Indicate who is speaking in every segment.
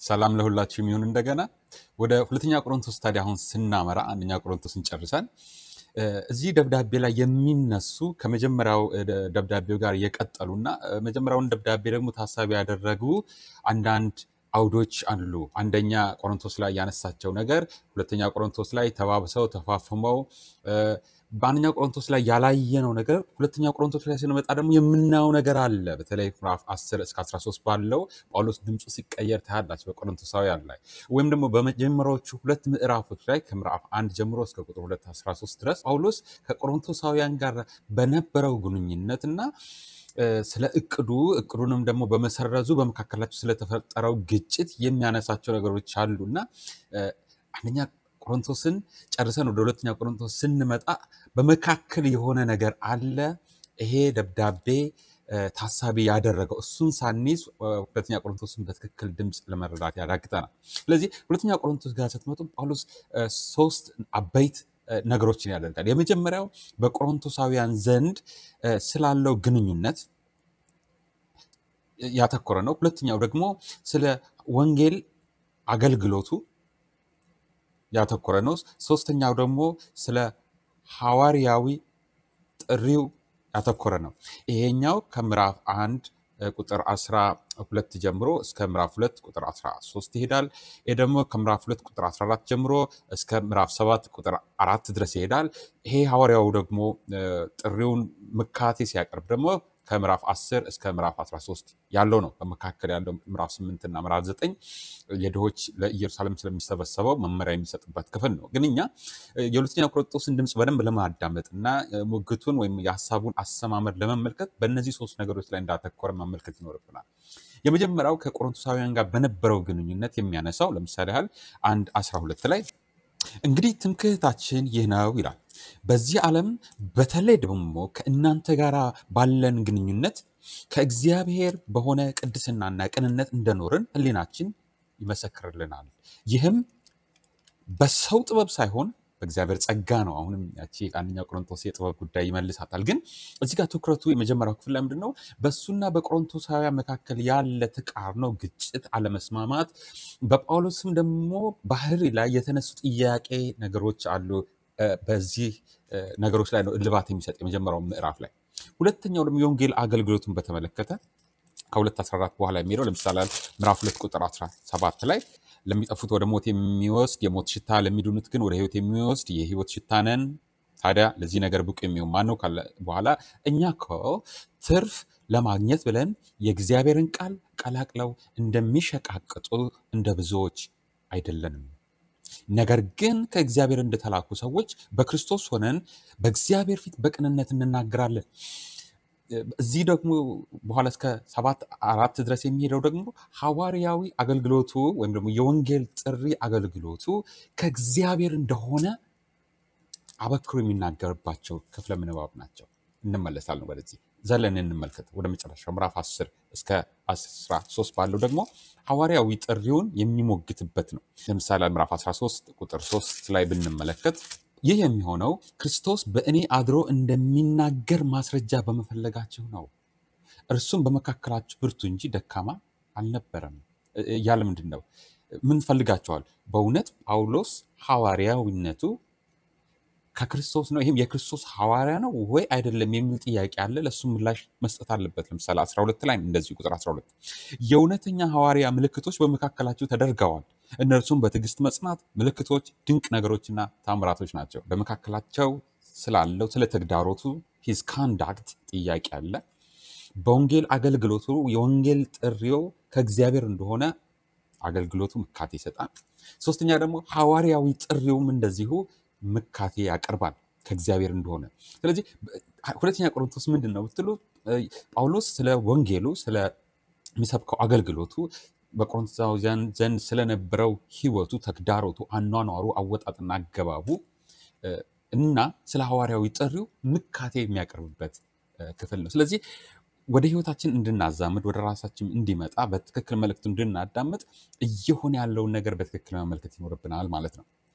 Speaker 1: ሰላም ለሁላችሁ የሚሆን እንደገና ወደ ሁለተኛ ቆሮንቶስ ታዲያ አሁን ስናመራ አንደኛ ቆሮንቶስን ጨርሰን እ፣ እዚህ ደብዳቤ ላይ የሚነሱ ከመጀመሪያው እ፣ ደ- ደብዳቤው ጋር የቀጠሉና እ፣ መጀመሪያውን ደብዳቤ ደግሞ ታሳቢ ያደረጉ አንዳንድ አውዶች አሉ። አንደኛ ቆሮንቶስ ላይ ያነሳቸው ነገር ሁለተኛ ቆሮንቶስ ላይ ተባብሰው ተፋፍመው እ፣ በአንደኛ ቆሮንቶስ ላይ ያላየነው ነገር ሁለተኛ ቆሮንቶስ ላይ ስንመጣ ደግሞ የምናየው ነገር አለ። በተለይ ምዕራፍ 10 እስከ 13 ባለው ጳውሎስ ድምፁ ሲቀየር ታያላችሁ በቆሮንቶሳውያን ላይ ወይም ደግሞ በመጀመሪያዎቹ ሁለት ምዕራፎች ላይ ከምዕራፍ አንድ ጀምሮ እስከ ቁጥር 2 13 ድረስ ጳውሎስ ከቆሮንቶሳውያን ጋር በነበረው ግንኙነት እና እ፣ ስለ እቅዱ እቅዱንም ደግሞ በመሰረዙ በመካከላቸው ስለተፈጠረው ግጭት የሚያነሳቸው ነገሮች አሉ እና እ፣ አንደኛ ቆሮንቶስን ጨርሰን ወደ ሁለተኛ ቆሮንቶስ ስንመጣ በመካከል የሆነ ነገር አለ። ይሄ ደብዳቤ እ፣ ታሳቢ ያደረገው እሱን ሳንይዝ እ፣ ሁለተኛ ቆሮንቶስን በትክክል ድምፅ ለመረዳት ያዳግጠናል። ስለዚህ ሁለተኛ ቆሮንቶስ ጋር ስትመጡ ጳውሎስ እ፣ ሶስት አበይት እ፣ ነገሮችን ያደርጋል። የመጀመሪያው በቆሮንቶሳውያን ዘንድ እ፣ ስላለው ግንኙነት ያተኮረ ነው። ሁለተኛው ደግሞ ስለ ወንጌል አገልግሎቱ ያተኮረ ነው። ሶስተኛው ደግሞ ስለ ሐዋርያዊ ጥሪው ያተኮረ ነው። ይሄኛው ከምዕራፍ አንድ እ፣ ቁጥር 12 ጀምሮ እስከ ምዕራፍ 2 ቁጥር 13 ይሄዳል። ይሄ ደግሞ ከምዕራፍ 2 ቁጥር 14 ጀምሮ እስከ ምዕራፍ 7 ቁጥር አራት ድረስ ይሄዳል። ይሄ ሐዋርያው ደግሞ እ፣ ጥሪውን ምካቴ ሲያቀርብ ደግሞ ከምዕራፍ 10 እስከ ምዕራፍ 13 ያለው ነው። በመካከል ያለው ምዕራፍ 8 እና ምዕራፍ 9 የድሆች ለኢየሩሳሌም ስለሚሰበሰበው መመሪያ የሚሰጥበት ክፍል ነው። ግን እኛ እ፣ የሁለተኛ ቆሮንቶስን ድምፅ በደንብ ለማዳመጥ እና እ፣ ሙግቱን ወይም የሀሳቡን አሰማመር ለመመልከት በእነዚህ ሶስት ነገሮች ላይ እንዳተኮረ መመልከት ይኖርብናል። የመጀመሪያው ከቆሮንቶሳውያን ጋር በነበረው ግንኙነት የሚያነሳው ለምሳሌ ያህል አንድ 12 ላይ እንግዲህ ትምክህታችን ይህ ነው ይላል። በዚህ ዓለም በተለይ ደግሞ ከእናንተ ጋር ባለን ግንኙነት ከእግዚአብሔር በሆነ ቅድስናና ቅንነት እንደኖርን ሕሊናችን ይመሰክርልናል። ይህም በሰው ጥበብ ሳይሆን በእግዚአብሔር ጸጋ ነው። አሁንም ያቺ አንደኛ ቆሮንቶስ የጥበብ ጉዳይ ይመልሳታል። ግን እዚህ ጋር ትኩረቱ የመጀመሪያው ክፍል ላይ ምንድን ነው? በእሱና በቆሮንቶሳውያን መካከል ያለ ተቃርኖ፣ ግጭት፣ አለመስማማት በጳውሎስም ደግሞ ባህሪ ላይ የተነሱ ጥያቄ ነገሮች አሉ። እ፣ በዚህ እ፣ ነገሮች ላይ ነው እልባት የሚሰጥ የመጀመሪያው ምዕራፍ ላይ። ሁለተኛው ደግሞ የወንጌል አገልግሎቱን በተመለከተ ከሁለት 14 በኋላ የሚሄደው ለምሳሌ ምዕራፍ ሁለት ቁጥር 17 ላይ ለሚጠፉት ወደ ሞት የሚወስድ የሞት ሽታ ለሚድኑት ግን ወደ ሕይወት የሚወስድ የሕይወት ሽታ ነን። ታዲያ ለዚህ ነገር ብቁ የሚሆን ማን ነው ካለ በኋላ እኛ እኮ ትርፍ ለማግኘት ብለን የእግዚአብሔርን ቃል ቀላቅለው እንደሚሸቃቅጡ እንደ ብዙዎች አይደለንም። ነገር ግን ከእግዚአብሔር እንደተላኩ ሰዎች በክርስቶስ ሆነን በእግዚአብሔር ፊት በቅንነት እንናገራለን። እዚህ ደግሞ በኋላ እስከ ሰባት አራት ድረስ የሚሄደው ደግሞ ሐዋርያዊ አገልግሎቱ ወይም ደግሞ የወንጌል ጥሪ አገልግሎቱ ከእግዚአብሔር እንደሆነ አበክሮ የሚናገርባቸው ክፍለ ምንባብ ናቸው። እንመለሳለን ወደዚህ ዘለን እንመልከት። ወደ መጨረሻው ምዕራፍ 10 እስከ 13 ባለው ደግሞ ሐዋርያዊ ጥሪውን የሚሞግትበት ነው። ለምሳሌ ምዕራፍ 13 ቁጥር 3 ላይ ብንመለከት ይህ የሚሆነው ክርስቶስ በእኔ አድሮ እንደሚናገር ማስረጃ በመፈለጋችሁ ነው። እርሱም በመካከላችሁ ብርቱ እንጂ ደካማ አልነበረም እ- እያለ ምንድን ነው ምን ፈልጋቸዋል? በእውነት ጳውሎስ ሐዋርያዊነቱ ከክርስቶስ ነው። ይህም የክርስቶስ ሐዋርያ ነው ወይ አይደለም የሚል ጥያቄ አለ። ለእሱ ምላሽ መስጠት አለበት። ለምሳሌ 12 ላይ እንደዚህ ቁጥር 12 የእውነተኛ ሐዋርያ ምልክቶች በመካከላችሁ ተደርገዋል። እነርሱም በትዕግስት መጽናት፣ ምልክቶች፣ ድንቅ ነገሮችና ታምራቶች ናቸው። በመካከላቸው ስላለው ስለ ተግዳሮቱ ሂዝ ካንዳክት ጥያቄ አለ። በወንጌል አገልግሎቱ የወንጌል ጥሪው ከእግዚአብሔር እንደሆነ አገልግሎቱ ምካቴ ይሰጣል። ሶስተኛ ደግሞ ሐዋርያዊ ጥሪውም እንደዚሁ ምካቴ ያቀርባል ከእግዚአብሔር እንደሆነ። ስለዚህ በ- ሁለተኛ ቆሮንቶስ ምንድን ነው ብትሉ እ፣ ጳውሎስ ስለ ወንጌሉ ስለሚሰብከው አገልግሎቱ በቆሮንቶሳውያን ዘንድ ስለነበረው ሕይወቱ፣ ተግዳሮቱ፣ አኗኗሩ፣ አወጣጥና አገባቡ እ፣ እና ስለ ሐዋርያዊ ጥሪው ምካቴ የሚያቀርብበት እ፣ ክፍል ነው። ስለዚህ ወደ ህይወታችን እንድናዛምድ ወደ ራሳችን እንዲመጣ በትክክል መልእክቱ እንድናዳምጥ እየሆነ ያለውን ነገር በትክክል መመልከት ይኖርብናል ማለት ነው።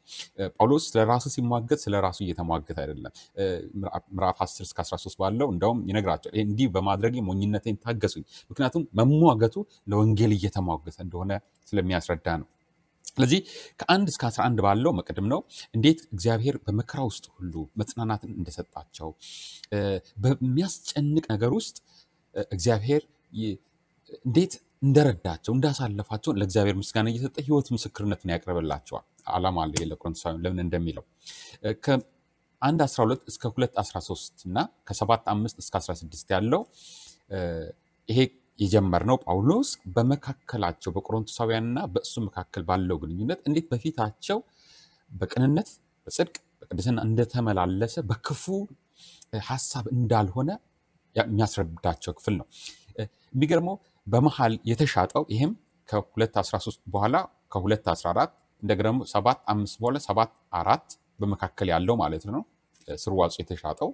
Speaker 1: እ፣ ጳውሎስ ስለ ራሱ ሲሟገት ስለ ራሱ እየተሟገት አይደለም። እ፣ ምዕራፍ ምዕራፍ 10 እስከ 13 ባለው እንደውም ይነግራቸዋል። "ይህ እንዲህ በማድረግ ሞኝነቴን ታገሱኝ፣ ምክንያቱም መሟገቱ ለወንጌል እየተሟገተ እንደሆነ ስለሚያስረዳ ነው። ስለዚህ ከአንድ እስከ 11 ባለው መቅድም ነው እንዴት እግዚአብሔር በመከራ ውስጥ ሁሉ መጽናናትን እንደሰጣቸው እ፣ በሚያስጨንቅ ነገር ውስጥ እ፣ እግዚአብሔር ይ- እንዴት እንደረዳቸው እንዳሳለፋቸው ለእግዚአብሔር ምስጋና እየሰጠ ህይወት ምስክርነትን ያቀርብላቸዋል። ዓላማ አለ ለቆሮንቶሳውያን ለምን እንደሚለው እ፣ ከአንድ 12 እስከ 2 13 እና ከ7 5 እስከ 16 ያለው እ፣ ይሄ የጀመርነው ጳውሎስ በመካከላቸው በቆሮንቶሳውያንና በእሱ መካከል ባለው ግንኙነት እንዴት በፊታቸው በቅንነት በጽድቅ በቅድስና እንደተመላለሰ በክፉ እ፣ ሀሳብ እንዳልሆነ ያ- የሚያስረዳቸው ክፍል ነው። እ፣ የሚገርመው በመሀል የተሻጠው ይህም ከ213 በኋላ ከ214 እንደገና ደግሞ 7 5 በኋላ 7 4 በመካከል ያለው ማለት ነው እ፣ ስርዋጹ የተሻጠው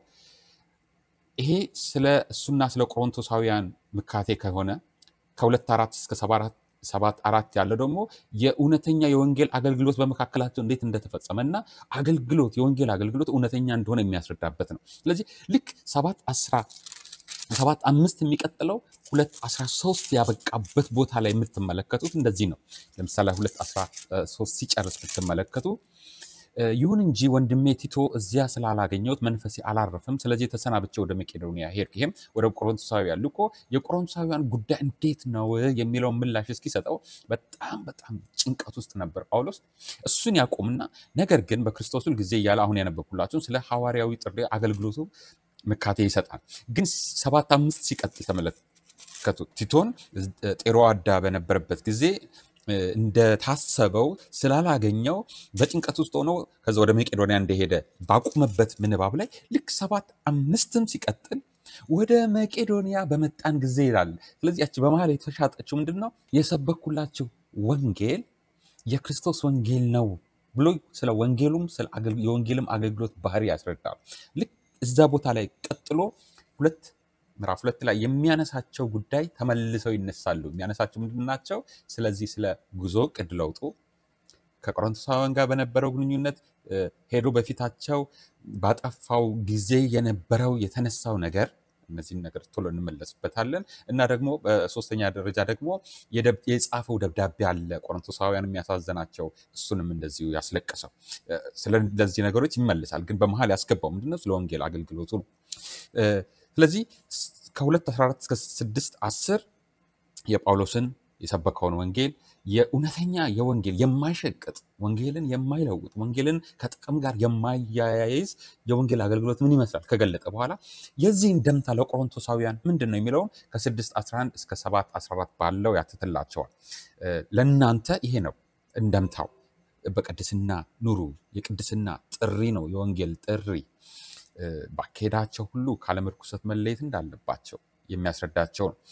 Speaker 1: ይሄ ስለ እሱና ስለ ቆሮንቶሳውያን ምካቴ ከሆነ ከሁለት አራት እስከ ሰባት አራት ያለው ደግሞ የእውነተኛ የወንጌል አገልግሎት በመካከላቸው እንዴት እንደተፈጸመ እና አገልግሎት የወንጌል አገልግሎት እውነተኛ እንደሆነ የሚያስረዳበት ነው። ስለዚህ ልክ ሰባት አስራ ሰባት አምስት የሚቀጥለው ሁለት አስራ ሶስት ያበቃበት ቦታ ላይ የምትመለከቱት እንደዚህ ነው። ለምሳሌ ሁለት አስራ ሶስት ሲጨርስ ብትመለከቱ እ፣ ይሁን እንጂ ወንድሜ ቲቶ እዚያ ስላላገኘሁት መንፈሴ አላረፈም። ስለዚህ ተሰናብቼ ወደ መቄዶንያ ሄድኩ። ይሄም ወደ ቆሮንቶሳውያን ልኮ የቆሮንቶሳውያን ጉዳይ እንዴት ነው የሚለውን ምላሽ እስኪሰጠው በጣም በጣም ጭንቀት ውስጥ ነበር ጳውሎስ። እሱን ያቆምና ነገር ግን በክርስቶስ ሁል ጊዜ እያለ አሁን ያነበብኩላችሁን ስለ ሐዋርያዊ ጥሪ አገልግሎቱ ምካቴ ይሰጣል። ግን ሰባት አምስት ሲቀጥል ተመለከቱ። ቲቶን ጤሮአዳ በነበረበት ጊዜ እ፣ እንደታሰበው ስላላገኘው በጭንቀት ውስጥ ሆኖ ከዛ ወደ መቄዶንያ እንደሄደ ባቆመበት ምንባብ ላይ ልክ ሰባት አምስትም ሲቀጥል ወደ መቄዶንያ በመጣን ጊዜ ይላል። ስለዚህ ያቺ በመሀል የተሻጠችው ምንድን ነው? የሰበኩላችሁ ወንጌል የክርስቶስ ወንጌል ነው ብሎ ስለ ወንጌሉም ስለ አገልግ- የወንጌልም አገልግሎት ባህሪ ያስረዳል። ልክ እዛ ቦታ ላይ ቀጥሎ ሁለት ምዕራፍ ሁለት ላይ የሚያነሳቸው ጉዳይ ተመልሰው ይነሳሉ። የሚያነሳቸው ምንድን ናቸው? ስለዚህ ስለ ጉዞ ቅድ ለውጡ ከቆሮንቶሳውያን ጋር በነበረው ግንኙነት እ፣ ሄዶ በፊታቸው ባጠፋው ጊዜ የነበረው የተነሳው ነገር እነዚህን ነገር ቶሎ እንመለስበታለን እና ደግሞ በሶስተኛ ደረጃ ደግሞ የደብ- የጻፈው ደብዳቤ አለ ቆሮንቶሳውያን የሚያሳዘናቸው እሱንም እንደዚሁ ያስለቀሰው እ፣ ስለ እነዚህ ነገሮች ይመልሳል። ግን በመሀል ያስገባው ምንድነው? ስለ ወንጌል አገልግሎቱ ነው። እ፣ ስለዚህ ስ- ከ214 እስከ 6 10 የጳውሎስን የሰበከውን ወንጌል የእውነተኛ የወንጌል የማይሸቅጥ ወንጌልን የማይለውጥ ወንጌልን ከጥቅም ጋር የማያያይዝ የወንጌል አገልግሎት ምን ይመስላል ከገለጠ በኋላ የዚህን ደምታ ለቆሮንቶሳውያን ምንድን ነው የሚለውን ከ611 እስከ 714 ባለው ያትትላቸዋል። እ፣ ለእናንተ ይሄ ነው እንደምታው በቅድስና ኑሩ። የቅድስና ጥሪ ነው የወንጌል ጥሪ እ፣ ባካሄዳቸው ሁሉ ካለምርኩሰት መለየት እንዳለባቸው የሚያስረዳቸው ነው።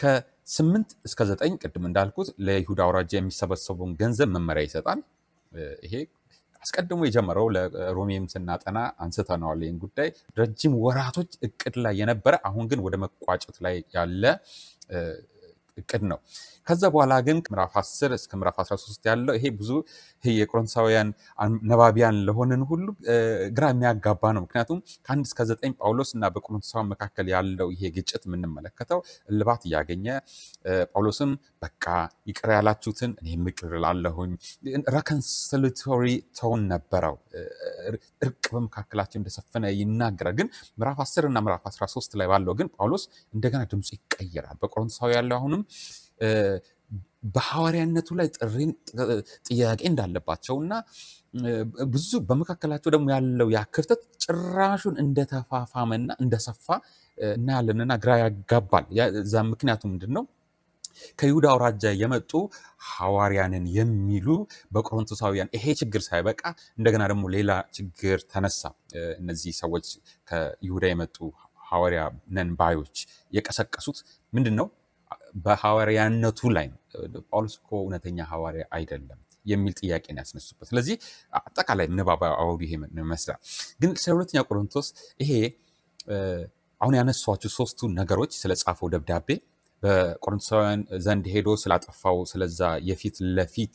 Speaker 1: ከስምንት እስከ ዘጠኝ ቅድም እንዳልኩት ለይሁዳ አውራጃ የሚሰበሰበውን ገንዘብ መመሪያ ይሰጣል። እ፣ ይሄ አስቀድሞ የጀመረው ለሮሜም ስናጠና አንስተነዋል። ይህን ጉዳይ ረጅም ወራቶች እቅድ ላይ የነበረ አሁን ግን ወደ መቋጨት ላይ ያለ እ፣ እቅድ ነው። ከዛ በኋላ ግን ምዕራፍ 10 እስከ ምዕራፍ 13 ያለው ይሄ ብዙ ይሄ የቆሮንቶሳውያን አን- ነባቢያን ለሆንን ሁሉ እ፣ ግራ የሚያጋባ ነው። ምክንያቱም ከአንድ እስከ ዘጠኝ ጳውሎስ እና በቆሮንቶሳውያን መካከል ያለው ይሄ ግጭት የምንመለከተው እልባት እያገኘ እ፣ ጳውሎስም በቃ ይቅር ያላችሁትን እኔም ይቅር እላለሁኝ ረከንስሊቶሪ ቶን ነበረው። እ፣ እርቅ በመካከላቸው እንደሰፈነ ይናገራል። ግን ምዕራፍ 10 እና ምዕራፍ 13 ላይ ባለው ግን ጳውሎስ እንደገና ድምፁ ይቀየራል። በቆሮንቶሳዊ ያለው አሁንም እ፣ በሐዋርያነቱ ላይ ጥሪን ጥ- ጥያቄ እንዳለባቸው እና እ፣ ብዙ በመካከላቸው ደግሞ ያለው ያ ክፍተት ጭራሹን እንደተፋፋመና እንደሰፋ እ፣ እናያለንና ግራ ያጋባል። ያ- እዛ ምክንያቱ ምንድን ነው? ከይሁዳ አውራጃ የመጡ ሐዋርያንን የሚሉ በቆሮንቶሳውያን ይሄ ችግር ሳይበቃ እንደገና ደግሞ ሌላ ችግር ተነሳ። እ፣ እነዚህ ሰዎች ከይሁዳ የመጡ ሐዋርያ ነን ባዮች የቀሰቀሱት ምንድን ነው? በሐዋርያነቱ ላይ ነው። ጳውሎስ እኮ እውነተኛ ሐዋርያ አይደለም የሚል ጥያቄ ነው ያስነሱበት። ስለዚህ አጠቃላይ ምንባባዊ አውዱ ይሄ ይመስላል። ግን ስለ ሁለተኛ ቆሮንቶስ ይሄ እ፣ አሁን ያነሷቸው ሶስቱ ነገሮች ስለ ጻፈው ደብዳቤ በቆሮንቶሳውያን ዘንድ ሄዶ ስላጠፋው ስለዛ የፊት ለፊት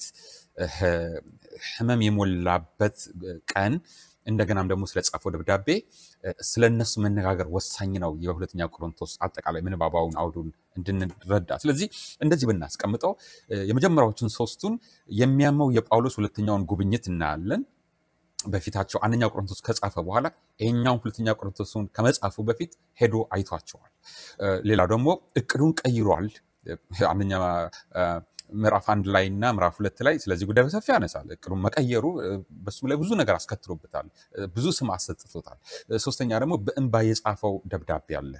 Speaker 1: ህመም የሞላበት ቀን እንደገናም ደግሞ ስለጻፈው ደብዳቤ ስለ እነሱ መነጋገር ወሳኝ ነው። የሁለተኛ ቆሮንቶስ አጠቃላይ ምንባባውን አውዱን እንድንረዳ። ስለዚህ እንደዚህ ብናስቀምጠው የመጀመሪያዎቹን ሶስቱን የሚያመው የጳውሎስ ሁለተኛውን ጉብኝት እናያለን። በፊታቸው አንደኛ ቆሮንቶስ ከጻፈ በኋላ ይሄኛውን ሁለተኛ ቆሮንቶስን ከመጻፉ በፊት ሄዶ አይቷቸዋል። ሌላው ደግሞ እቅዱን ቀይሯል። አንደኛ ምዕራፍ አንድ ላይ እና ምዕራፍ ሁለት ላይ ስለዚህ ጉዳይ በሰፊ ያነሳል። እቅዱን መቀየሩ በሱም ላይ ብዙ ነገር አስከትሎበታል፣ ብዙ ስም አሰጥቶታል። ሶስተኛ ደግሞ በእንባ የጻፈው ደብዳቤ አለ።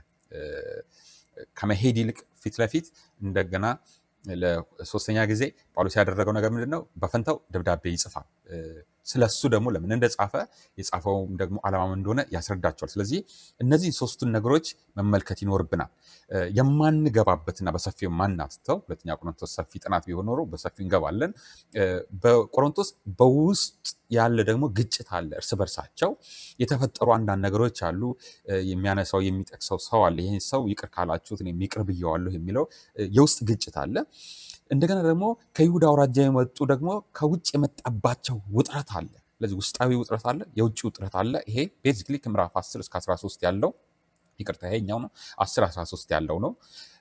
Speaker 1: ከመሄድ ይልቅ ፊት ለፊት እንደገና ለሶስተኛ ጊዜ ጳውሎስ ያደረገው ነገር ምንድን ነው? በፈንታው ደብዳቤ ይጽፋል። ስለ እሱ ደግሞ ለምን እንደጻፈ የጻፈውም ደግሞ ዓላማም እንደሆነ ያስረዳቸዋል። ስለዚህ እነዚህ ሶስቱን ነገሮች መመልከት ይኖርብናል። የማንገባበትና በሰፊው ማናትተው ሁለተኛ ቆሮንቶስ ሰፊ ጥናት ቢሆን ኖሮ በሰፊው እንገባለን። በቆሮንቶስ በውስጥ ያለ ደግሞ ግጭት አለ። እርስ በርሳቸው የተፈጠሩ አንዳንድ ነገሮች አሉ። የሚያነሳው የሚጠቅሰው ሰው አለ። ይህን ሰው ይቅር ካላችሁት እኔም ይቅር ብየዋለሁ የሚለው የውስጥ ግጭት አለ። እንደገና ደግሞ ከይሁዳ አውራጃ የመጡ ደግሞ ከውጭ የመጣባቸው ውጥረት አለ። ስለዚህ ውስጣዊ ውጥረት አለ፣ የውጭ ውጥረት አለ። ይሄ ቤዚክሊ ከምዕራፍ 10 እስከ 13 ያለው ይቅርታ፣ ይሄኛው ነው 10 13 ያለው ነው።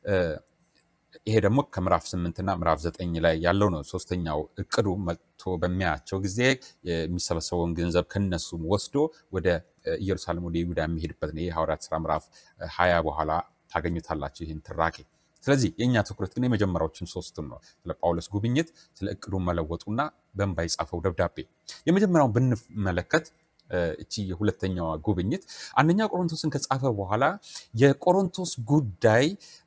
Speaker 1: ይሄ ደግሞ ከምዕራፍ 8 እና ምዕራፍ 9 ላይ ያለው ነው። ሶስተኛው እቅዱ መጥቶ በሚያያቸው ጊዜ የሚሰበሰበውን ገንዘብ ከነሱም ወስዶ ወደ ኢየሩሳሌም ወደ ይሁዳ የሚሄድበት ነው። ይህ ሐዋርያት ሥራ ምዕራፍ 20 በኋላ ታገኙታላችሁ ይህን ትራኬ ስለዚህ የእኛ ትኩረት ግን የመጀመሪያዎችን ሶስቱን ነው። ስለ ጳውሎስ ጉብኝት፣ ስለ እቅዱ መለወጡና በእንባ የጻፈው ደብዳቤ። የመጀመሪያውን ብንመለከት እቺ የሁለተኛዋ ጉብኝት አንደኛ ቆሮንቶስን ከጻፈ በኋላ የቆሮንቶስ ጉዳይ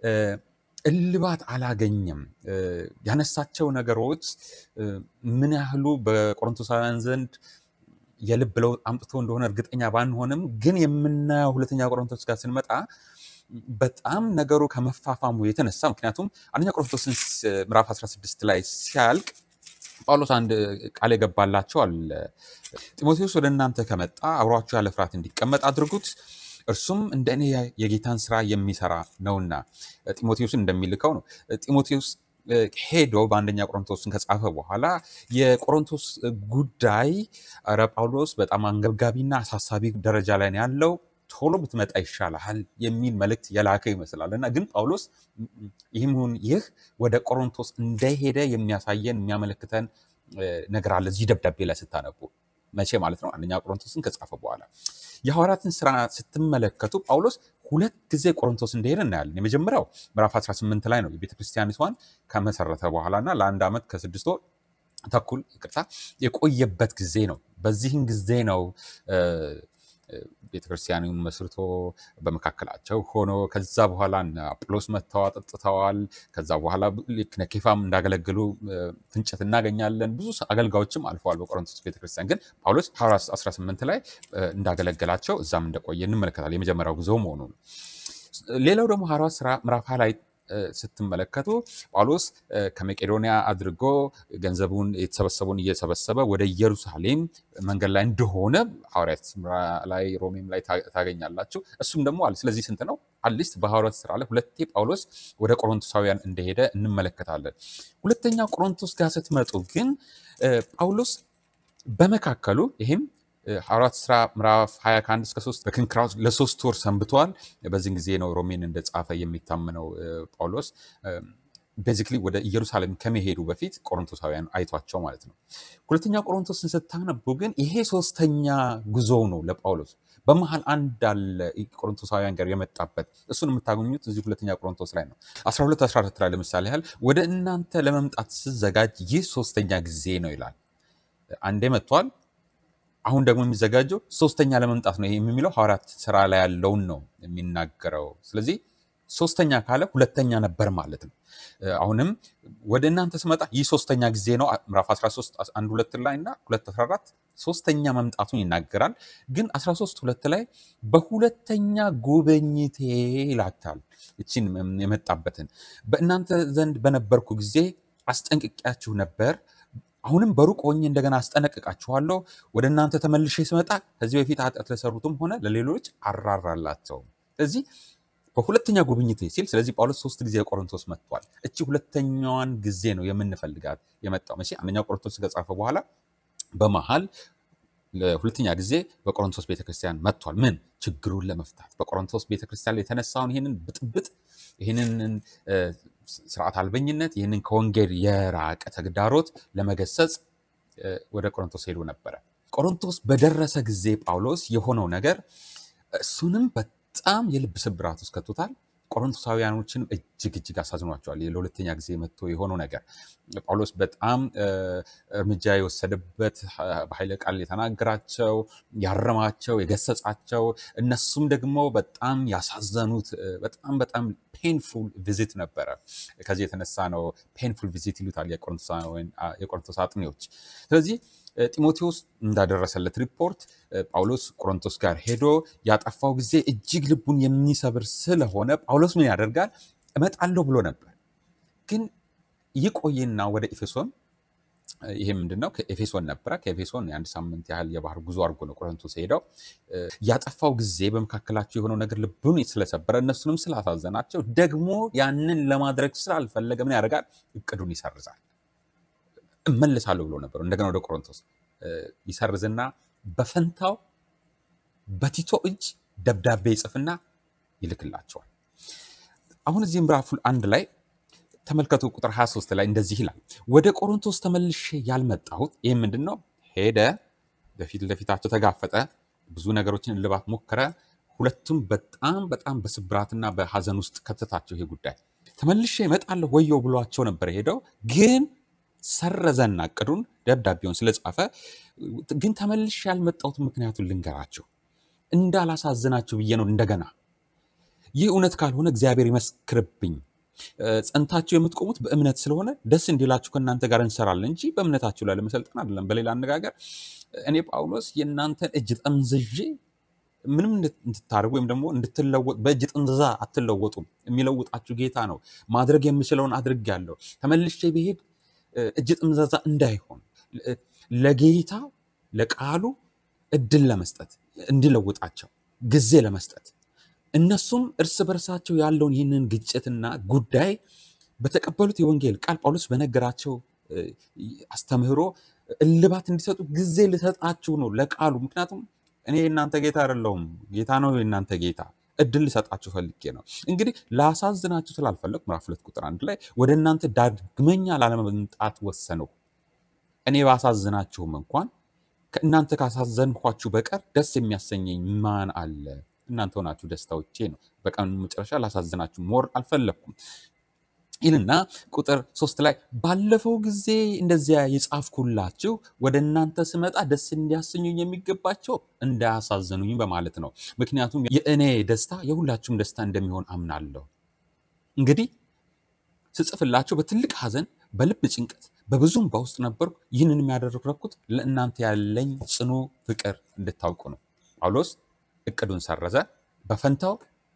Speaker 1: እልባት አላገኘም። ያነሳቸው ነገሮች ምን ያህሉ በቆሮንቶሳውያን ዘንድ የልብ ለውጥ አምጥቶ እንደሆነ እርግጠኛ ባንሆንም ግን የምናየው ሁለተኛ ቆሮንቶስ ጋር ስንመጣ በጣም ነገሩ ከመፋፋሙ የተነሳ ምክንያቱም አንደኛ ቆሮንቶስን ምዕራፍ 16 ላይ ሲያልቅ ጳውሎስ አንድ ቃል የገባላቸው አለ። ጢሞቴዎስ ወደ እናንተ ከመጣ አብሯችሁ ያለ ፍርሃት እንዲቀመጥ አድርጉት፣ እርሱም እንደ እኔ የጌታን ስራ የሚሰራ ነውና ጢሞቴዎስን እንደሚልከው ነው። ጢሞቴዎስ ሄዶ በአንደኛ ቆሮንቶስን ከጻፈ በኋላ የቆሮንቶስ ጉዳይ ኧረ ጳውሎስ በጣም አንገብጋቢና አሳሳቢ ደረጃ ላይ ነው ያለው ቶሎ ብትመጣ ይሻልሃል የሚል መልእክት የላከ ይመስላል እና ግን ጳውሎስ ይህም ይሁን ይህ ወደ ቆሮንቶስ እንደሄደ የሚያሳየን የሚያመለክተን ነገር አለ እዚህ ደብዳቤ ላይ ስታነቡ መቼ ማለት ነው አንደኛ ቆሮንቶስን ከጻፈ በኋላ የሐዋርያትን ስራ ስትመለከቱ ጳውሎስ ሁለት ጊዜ ቆሮንቶስ እንደሄደ እናያለን የመጀመሪያው ምዕራፍ 18 ላይ ነው የቤተክርስቲያኒቷን ከመሰረተ በኋላ እና ለአንድ ዓመት ከስድስት ወር ተኩል ይቅርታ የቆየበት ጊዜ ነው በዚህን ጊዜ ነው ቤተክርስቲያኑን መስርቶ በመካከላቸው ሆኖ ከዛ በኋላ አጵሎስ መጥተው አጠጥተዋል። ከዛ በኋላ ልክ እነ ኬፋም እንዳገለግሉ ፍንጭት እናገኛለን። ብዙ አገልጋዮችም አልፈዋል በቆሮንቶስ ቤተክርስቲያን። ግን ጳውሎስ ሐዋርያት 18 ላይ እንዳገለገላቸው እዛም እንደቆየ እንመለከታል። የመጀመሪያው ጉዞ መሆኑ ነው። ሌላው ደግሞ ሐዋርያት ሥራ ምዕራፍ ላይ ስትመለከቱ ጳውሎስ ከመቄዶንያ አድርጎ ገንዘቡን የተሰበሰቡን እየሰበሰበ ወደ ኢየሩሳሌም መንገድ ላይ እንደሆነ ሐዋርያት ላይ ሮሜም ላይ ታገኛላችሁ። እሱም ደግሞ አለ። ስለዚህ ስንት ነው? አትሊስት በሐዋርያት ሥራ ላይ ሁለቴ ጳውሎስ ወደ ቆሮንቶሳውያን እንደሄደ እንመለከታለን። ሁለተኛ ቆሮንቶስ ጋር ስትመጡ ግን ጳውሎስ በመካከሉ ይህም ሐዋርያት ሥራ ምዕራፍ 20 ከአንድ እስከ ሶስት በክንክራውስ ለሶስት ወር ሰንብተዋል። በዚህን ጊዜ ነው ሮሜን እንደጻፈ የሚታመነው ጳውሎስ ቤዚክሊ ወደ ኢየሩሳሌም ከመሄዱ በፊት ቆሮንቶሳውያን አይቷቸው ማለት ነው። ሁለተኛ ቆሮንቶስን ስታነቡ ግን ይሄ ሶስተኛ ጉዞው ነው ለጳውሎስ። በመሀል አንድ አለ ቆሮንቶሳውያን ጋር የመጣበት እሱን የምታገኙት እዚህ ሁለተኛ ቆሮንቶስ ላይ ነው። 12 14 ላይ ለምሳሌ ያህል ወደ እናንተ ለመምጣት ስዘጋጅ ይህ ሶስተኛ ጊዜ ነው ይላል። አንዴ መጥቷል። አሁን ደግሞ የሚዘጋጀው ሶስተኛ ለመምጣት ነው። ይሄ የሚለው ሐዋርያት ስራ ላይ ያለውን ነው የሚናገረው። ስለዚህ ሶስተኛ ካለ ሁለተኛ ነበር ማለት ነው። አሁንም ወደ እናንተ ስመጣ ይህ ሶስተኛ ጊዜ ነው። ምዕራፍ 13 1 ሁለት ላይ እና 2 14 ሶስተኛ መምጣቱን ይናገራል። ግን 13 ሁለት ላይ በሁለተኛ ጉብኝቴ ይላታል። እችን የመጣበትን በእናንተ ዘንድ በነበርኩ ጊዜ አስጠንቅቂያችሁ ነበር አሁንም በሩቅ ሆኜ እንደገና አስጠነቅቃችኋለሁ። ወደ እናንተ ተመልሼ ስመጣ ከዚህ በፊት ኃጢአት ለሰሩትም ሆነ ለሌሎች አራራላቸውም። ስለዚህ በሁለተኛ ጉብኝት ሲል ስለዚህ ጳውሎስ ሶስት ጊዜ ቆሮንቶስ መጥቷል። እቺ ሁለተኛዋን ጊዜ ነው የምንፈልጋት የመጣው መቼ አንደኛው ቆሮንቶስ ከጻፈ በኋላ በመሀል ለሁለተኛ ጊዜ በቆሮንቶስ ቤተክርስቲያን መጥቷል። ምን ችግሩን ለመፍታት በቆሮንቶስ ቤተክርስቲያን ላይ የተነሳውን ይህንን ብጥብጥ፣ ይህንን እ፣ ስርዓት አልበኝነት፣ ይህንን ከወንጌል የራቀ ተግዳሮት ለመገሰጽ እ፣ ወደ ቆሮንቶስ ሄዶ ነበረ። ቆሮንቶስ በደረሰ ጊዜ ጳውሎስ የሆነው ነገር እሱንም በጣም የልብ ስብራት ውስጥ ከቶታል። ቆሮንቶሳውያኖችንም እጅግ እጅግ አሳዝኗቸዋል። ለሁለተኛ ጊዜ መጥቶ የሆነው ነገር ጳውሎስ በጣም እ፣ እርምጃ የወሰደበት እ፣ በኃይለ ቃል የተናገራቸው ያረማቸው፣ የገሰጻቸው እነሱም ደግሞ በጣም ያሳዘኑት እ፣ በጣም በጣም ፔንፉል ቪዚት ነበረ። ከዚህ የተነሳ ነው ፔንፉል ቪዚት ይሉታል የቆሮንቶሳውያን- አ፣ የቆሮንቶስ አጥኚዎች። ስለዚህ እ፣ ጢሞቴዎስ እንዳደረሰለት ሪፖርት እ፣ ጳውሎስ ቆሮንቶስ ጋር ሄዶ ያጠፋው ጊዜ እጅግ ልቡን የሚሰብር ስለሆነ ጳውሎስ ምን ያደርጋል? እመጣለሁ ብሎ ነበር። ግን ይቆይና ወደ ኤፌሶን እ፣ ይሄ ምንድን ነው? ከኤፌሶን ነበረ። ከኤፌሶን የአንድ ሳምንት ያህል የባህር ጉዞ አድርጎ ነው ቆሮንቶስ ሄደው እ፣ ያጠፋው ጊዜ በመካከላቸው የሆነው ነገር ልቡን ስለሰበረ እነሱንም ስላሳዘናቸው ደግሞ ያንን ለማድረግ ስላልፈለገ ምን ያደርጋል? እቅዱን ይሰርዛል። እመልሳለሁ ብሎ ነበር። እንደገና ወደ ቆሮንቶስ እ፣ ይሰርዝና በፈንታው በቲቶ እጅ ደብዳቤ ይጽፍና ይልክላቸዋል። አሁን እዚህ ምዕራፍ አንድ ላይ ተመልከቱ ቁጥር 23 ላይ እንደዚህ ይላል፣ ወደ ቆሮንቶስ ተመልሼ ያልመጣሁት ይህም ምንድን ነው? ሄደ፣ በፊት ለፊታቸው ተጋፈጠ፣ ብዙ ነገሮችን እልባት ሞከረ። ሁለቱም በጣም በጣም በስብራትና በሐዘን ውስጥ ከተታቸው። ይሄ ጉዳይ ተመልሼ እመጣለሁ ወየው ብሏቸው ነበር ሄደው፣ ግን ሰረዘና እቅዱን ደብዳቤውን ስለጻፈ ግን ተመልሼ ያልመጣሁት ምክንያቱን ልንገራቸው እንዳላሳዝናችሁ ብዬ ነው እንደገና ይህ እውነት ካልሆነ እግዚአብሔር ይመስክርብኝ። እ፣ ጸንታችሁ የምትቆሙት በእምነት ስለሆነ ደስ እንዲላችሁ ከእናንተ ጋር እንሰራለን እንጂ በእምነታችሁ ላይ ለመሰልጠን አይደለም። በሌላ አነጋገር እኔ ጳውሎስ የእናንተን እጅ ጠምዝዤ ምንም እንድት- እንድታደርጉ ወይም ደግሞ እንድትለወጡ በእጅ ጥምዘዛ አትለወጡም። የሚለውጣችሁ ጌታ ነው። ማድረግ የምችለውን አድርጌያለሁ። ተመልሼ ብሄድ እ፣ እጅ ጥምዘዛ እንዳይሆን እ፣ ለጌታ ለቃሉ እድል ለመስጠት እንዲለውጣቸው ጊዜ ለመስጠት እነሱም እርስ በርሳቸው ያለውን ይህንን ግጭትና ጉዳይ በተቀበሉት የወንጌል ቃል ጳውሎስ በነገራቸው እ፣ አስተምህሮ እልባት እንዲሰጡ ጊዜ ልሰጣችሁ ነው ለቃሉ። ምክንያቱም እኔ የእናንተ ጌታ አይደለሁም፣ ጌታ ነው የእናንተ ጌታ። እድል ልሰጣችሁ ፈልጌ ነው። እንግዲህ ላሳዝናችሁ ስላልፈለግ ምዕራፍ ሁለት ቁጥር አንድ ላይ ወደ እናንተ ዳግመኛ ላለመምጣት ወሰንሁ። እኔ ባሳዝናችሁም እንኳን ከእናንተ ካሳዘንኳችሁ በቀር ደስ የሚያሰኘኝ ማን አለ? እናንተ ሆናችሁ ደስታዎቼ ነው። በቀን መጨረሻ ላሳዝናችሁ ሞር አልፈለግኩም ይልና ቁጥር ሶስት ላይ ባለፈው ጊዜ እንደዚያ የጻፍኩላችሁ ወደ እናንተ ስመጣ ደስ እንዲያሰኙኝ የሚገባቸው እንዳያሳዝኑኝ በማለት ነው። ምክንያቱም የእኔ ደስታ የሁላችሁም ደስታ እንደሚሆን አምናለሁ። እንግዲህ ስጽፍላችሁ በትልቅ ሐዘን፣ በልብ ጭንቀት፣ በብዙም በውስጥ ነበርኩ። ይህንን የሚያደረግኩት ለእናንተ ያለኝ ጽኑ ፍቅር እንድታውቁ ነው። ጳውሎስ እቅዱን ሰረዘ፣ በፈንታው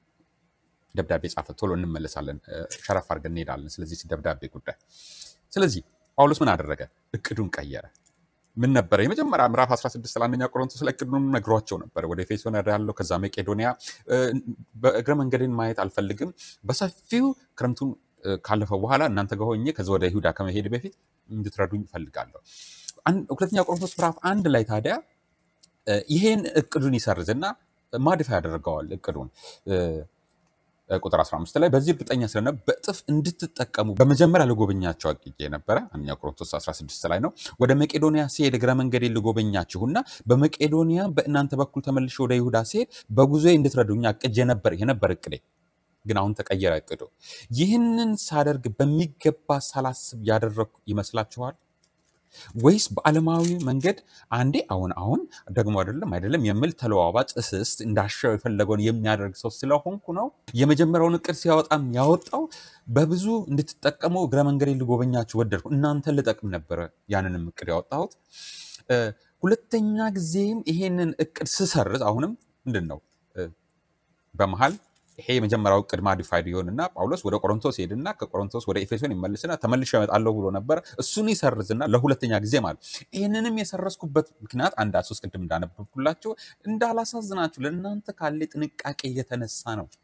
Speaker 1: ደብዳቤ ጻፈ። ቶሎ እንመለሳለን፣ እ፣ ሸረፍ አድርገን እንሄዳለን። ስለዚህ ደብዳቤ ጉዳይ። ስለዚህ ጳውሎስ ምን አደረገ? እቅዱን ቀየረ። ምን ነበረ? የመጀመሪያ ምዕራፍ 16 ለአንደኛ ቆሮንቶስ ላይ እቅዱን ነግሯቸው ነበረ። ወደ ኤፌሶን ያለው ከዛ መቄዶንያ። እ፣ በእግረ መንገድን ማየት አልፈልግም። በሰፊው ክረምቱን እ፣ ካለፈ በኋላ እናንተ ጋር ሆኜ ከዛ ወደ ይሁዳ ከመሄድ በፊት እንድትረዱኝ እፈልጋለሁ። አን- ሁለተኛ ቆሮንቶስ ምዕራፍ አንድ ላይ ታዲያ እ፣ ይሄን እቅዱን ይሰርዝና ማድፋ ያደርገዋል እቅዱን እ፣ ቁጥር 15 ላይ በዚህ እርግጠኛ ስለነበ በእጥፍ እንድትጠቀሙ በመጀመሪያ ልጎበኛቸው አቅጄ ነበረ። አንደኛ ቆሮንቶስ 16 ላይ ነው። ወደ መቄዶንያ ሲሄድ እግረ መንገዴ ልጎበኛችሁና በመቄዶንያ በእናንተ በኩል ተመልሼ ወደ ይሁዳ ሲሄድ በጉዞዬ እንድትረዱኝ አቅጄ ነበር። የነበር እቅዴ ግን አሁን ተቀየረ እቅዱ። ይህንን ሳደርግ በሚገባ ሳላስብ ያደረግኩ ይመስላችኋል? ወይስ በዓለማዊ መንገድ አንዴ አሁን አሁን ደግሞ አይደለም አይደለም የሚል ተለዋዋጭ እስስት እንዳሻው የፈለገውን የሚያደርግ ሰው ስለሆንኩ ነው። የመጀመሪያውን እቅድ ሲያወጣም ያወጣው በብዙ እንድትጠቀሙ እግረ መንገዴ ልጎበኛችሁ ወደድኩ። እናንተን ልጠቅም ነበረ ያንንም እቅድ ያወጣሁት። እ፣ ሁለተኛ ጊዜም ይሄንን እቅድ ስሰርዝ አሁንም ምንድን ነው እ፣ በመሀል ይሄ የመጀመሪያው እቅድ ማዲፋይድ ይሆንና ጳውሎስ ወደ ቆሮንቶስ ሄድና ከቆሮንቶስ ወደ ኤፌሶን ይመልስና ተመልሼ እመጣለሁ ብሎ ነበር። እሱን ይሰርዝና ለሁለተኛ ጊዜ ማለት ይህንንም የሰረዝኩበት ምክንያት አንድ ሶስት ቅድም እንዳነበብኩላቸው እንዳላሳዝናችሁ ለእናንተ ካለ ጥንቃቄ የተነሳ ነው።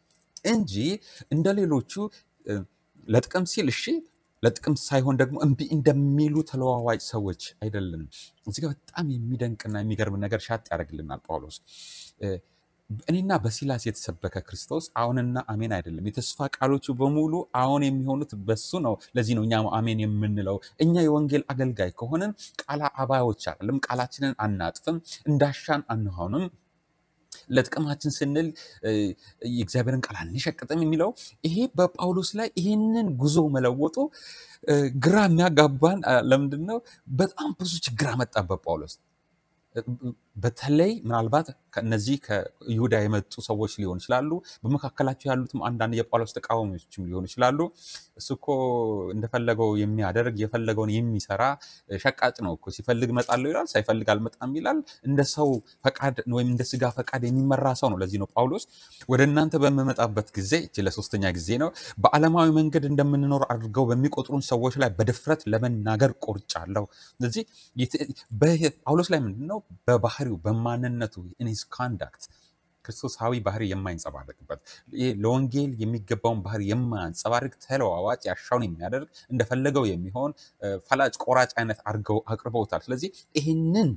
Speaker 1: እንጂ እንደ ሌሎቹ እ፣ ለጥቅም ሲል እሺ ለጥቅም ሳይሆን ደግሞ እምቢ እንደሚሉ ተለዋዋጭ ሰዎች አይደለንም። እዚህ ጋር በጣም የሚደንቅና የሚገርም ነገር ሻጥ ያደርግልናል ጳውሎስ እ፣ እኔና በሲላስ የተሰበከ ክርስቶስ አዎንና አሜን አይደለም። የተስፋ ቃሎቹ በሙሉ አዎን የሚሆኑት በሱ ነው። ለዚህ ነው እኛ አሜን የምንለው። እኛ የወንጌል አገልጋይ ከሆንን ቃላ አባዮች አይደለም። ቃላችንን አናጥፍም፣ እንዳሻን አንሆንም። ለጥቅማችን ስንል እ፣ የእግዚአብሔርን ቃል አንሸቅጥም የሚለው ይሄ በጳውሎስ ላይ ይህንን ጉዞ መለወጡ እ፣ ግራ የሚያጋባን አ፣ ለምንድን ነው? በጣም ብዙ ችግር አመጣበት ጳውሎስ። በተለይ ምናልባት ከእነዚህ ከይሁዳ የመጡ ሰዎች ሊሆኑ ይችላሉ። በመካከላቸው ያሉትም አንዳንድ የጳውሎስ ተቃዋሚዎችም ሊሆኑ ይችላሉ። እሱ እኮ እንደፈለገው የሚያደርግ የፈለገውን የሚሰራ ሸቃጭ ነው እኮ ሲፈልግ እመጣለሁ ይላል፣ ሳይፈልግ አልመጣም ይላል። እንደ ሰው ፈቃድ ወይም እንደ ስጋ ፈቃድ የሚመራ ሰው ነው። ለዚህ ነው ጳውሎስ ወደ እናንተ በምመጣበት ጊዜ እቺ ለሶስተኛ ጊዜ ነው በዓለማዊ መንገድ እንደምንኖር አድርገው በሚቆጥሩን ሰዎች ላይ በድፍረት ለመናገር ቆርጫለሁ። ስለዚህ የት- በ- ጳውሎስ ላይ ምንድን ነው በባህሪው በማንነቱ ኢንስ ካንዳክት ክርስቶሳዊ ባህሪ የማይንጸባረቅበት ይሄ ለወንጌል የሚገባውን ባህሪ የማያንጸባርቅ ተለዋዋጭ ያሻውን የሚያደርግ እንደፈለገው የሚሆን እ፣ ፈላጭ ቆራጭ አይነት አድርገው አቅርበውታል። ስለዚህ ይህንን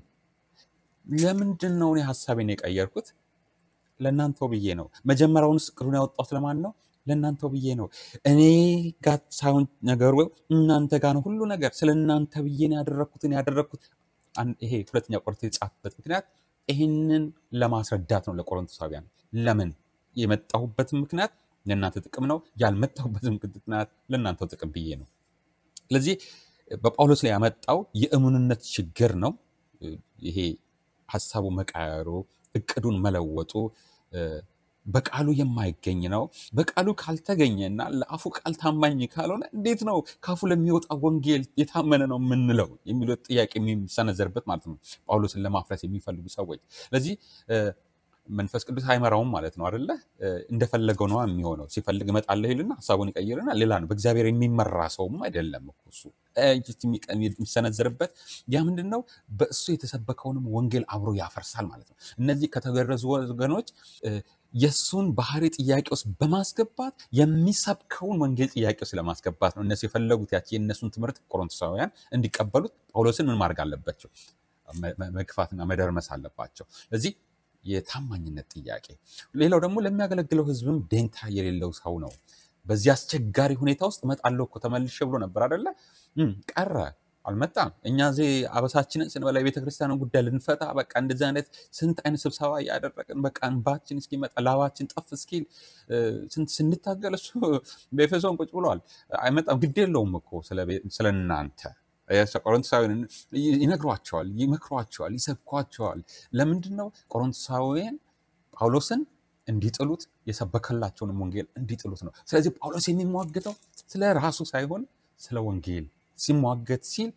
Speaker 1: ለምንድን ነው እኔ ሀሳቤን የቀየርኩት? ለእናንተው ብዬ ነው። መጀመሪያውንስ እቅዱን ያወጣሁት ለማን ነው? ለእናንተው ብዬ ነው። እኔ ጋር ሳይሆን ነገሩ እናንተ ጋር ነው ሁሉ ነገር። ስለ እናንተ ብዬ ነው ያደረግኩትን ያደረግኩት። አን- ይሄ ሁለተኛ ቆሮንቶስ የተጻፈበት ምክንያት ይህንን ለማስረዳት ነው ለቆሮንቶሳውያን። ለምን የመጣሁበትን ምክንያት ለእናንተ ጥቅም ነው፣ ያልመጣሁበትን ምክንያት ለእናንተው ጥቅም ብዬ ነው። ስለዚህ በጳውሎስ ላይ ያመጣው የእሙንነት ችግር ነው። ይሄ ሀሳቡ መቃየሩ፣ እቅዱን መለወጡ እ፣ በቃሉ የማይገኝ ነው። በቃሉ ካልተገኘና ለአፉ ቃል ታማኝ ካልሆነ እንዴት ነው ካፉ ለሚወጣ ወንጌል የታመነ ነው የምንለው የሚለው ጥያቄ የሚሰነዘርበት ማለት ነው። ጳውሎስን ለማፍረስ የሚፈልጉ ሰዎች ስለዚህ እ፣ መንፈስ ቅዱስ አይመራውም ማለት ነው አይደለ? እ፣ እንደፈለገው ነው የሚሆነው። ሲፈልግ እመጣለሁ ይልና ሀሳቡን ይቀይርና ሌላ ነው። በእግዚአብሔር የሚመራ ሰውም አይደለም እኮ እሱ። እ፣ የሚቀ- የሚሰነዘርበት ያ ምንድን ነው? በእሱ የተሰበከውንም ወንጌል አብሮ ያፈርሳል ማለት ነው። እነዚህ ከተገረዙ ወገኖች እ፣ የእሱን ባህሪ ጥያቄ ውስጥ በማስገባት የሚሰብከውን ወንጌል ጥያቄ ውስጥ ለማስገባት ነው እነሱ የፈለጉት። ያቺ የእነሱን ትምህርት ቆሮንቶሳውያን እንዲቀበሉት ጳውሎስን ምን ማድረግ አለባቸው? መ- መ- መግፋትና መደርመስ አለባቸው። ስለዚህ የታማኝነት ጥያቄ። ሌላው ደግሞ ለሚያገለግለው ሕዝብም ደንታ የሌለው ሰው ነው። በዚህ አስቸጋሪ ሁኔታ ውስጥ እመጣለሁ እኮ ተመልሼ ብሎ ነበር አደለ? እም፣ ቀረ፣ አልመጣም። እኛ እዚህ አበሳችንን ስንበላ የቤተ ክርስቲያንን ጉዳይ ልንፈታ በቃ እንደዚህ አይነት ስንት አይነት ስብሰባ እያደረግን በቃ እንባችን እስኪመጣ ላባችን ጠፍ እስኪል እ፣ ስንት ስንታገል እሱ በኤፌሶን ቁጭ ብሏል። አይመጣም። ግድ የለውም እኮ ስለ ቤ- ስለ እናንተ ቆሮንቶሳውያን ይነግሯቸዋል፣ ይመክሯቸዋል፣ ይሰብኳቸዋል። ለምንድን ነው ቆሮንቶሳውያን ጳውሎስን እንዲጥሉት የሰበከላቸውንም ወንጌል እንዲጥሉት ነው። ስለዚህ ጳውሎስ የሚሟገተው ስለ ራሱ ሳይሆን ስለ ወንጌል ሲሟገት ሲል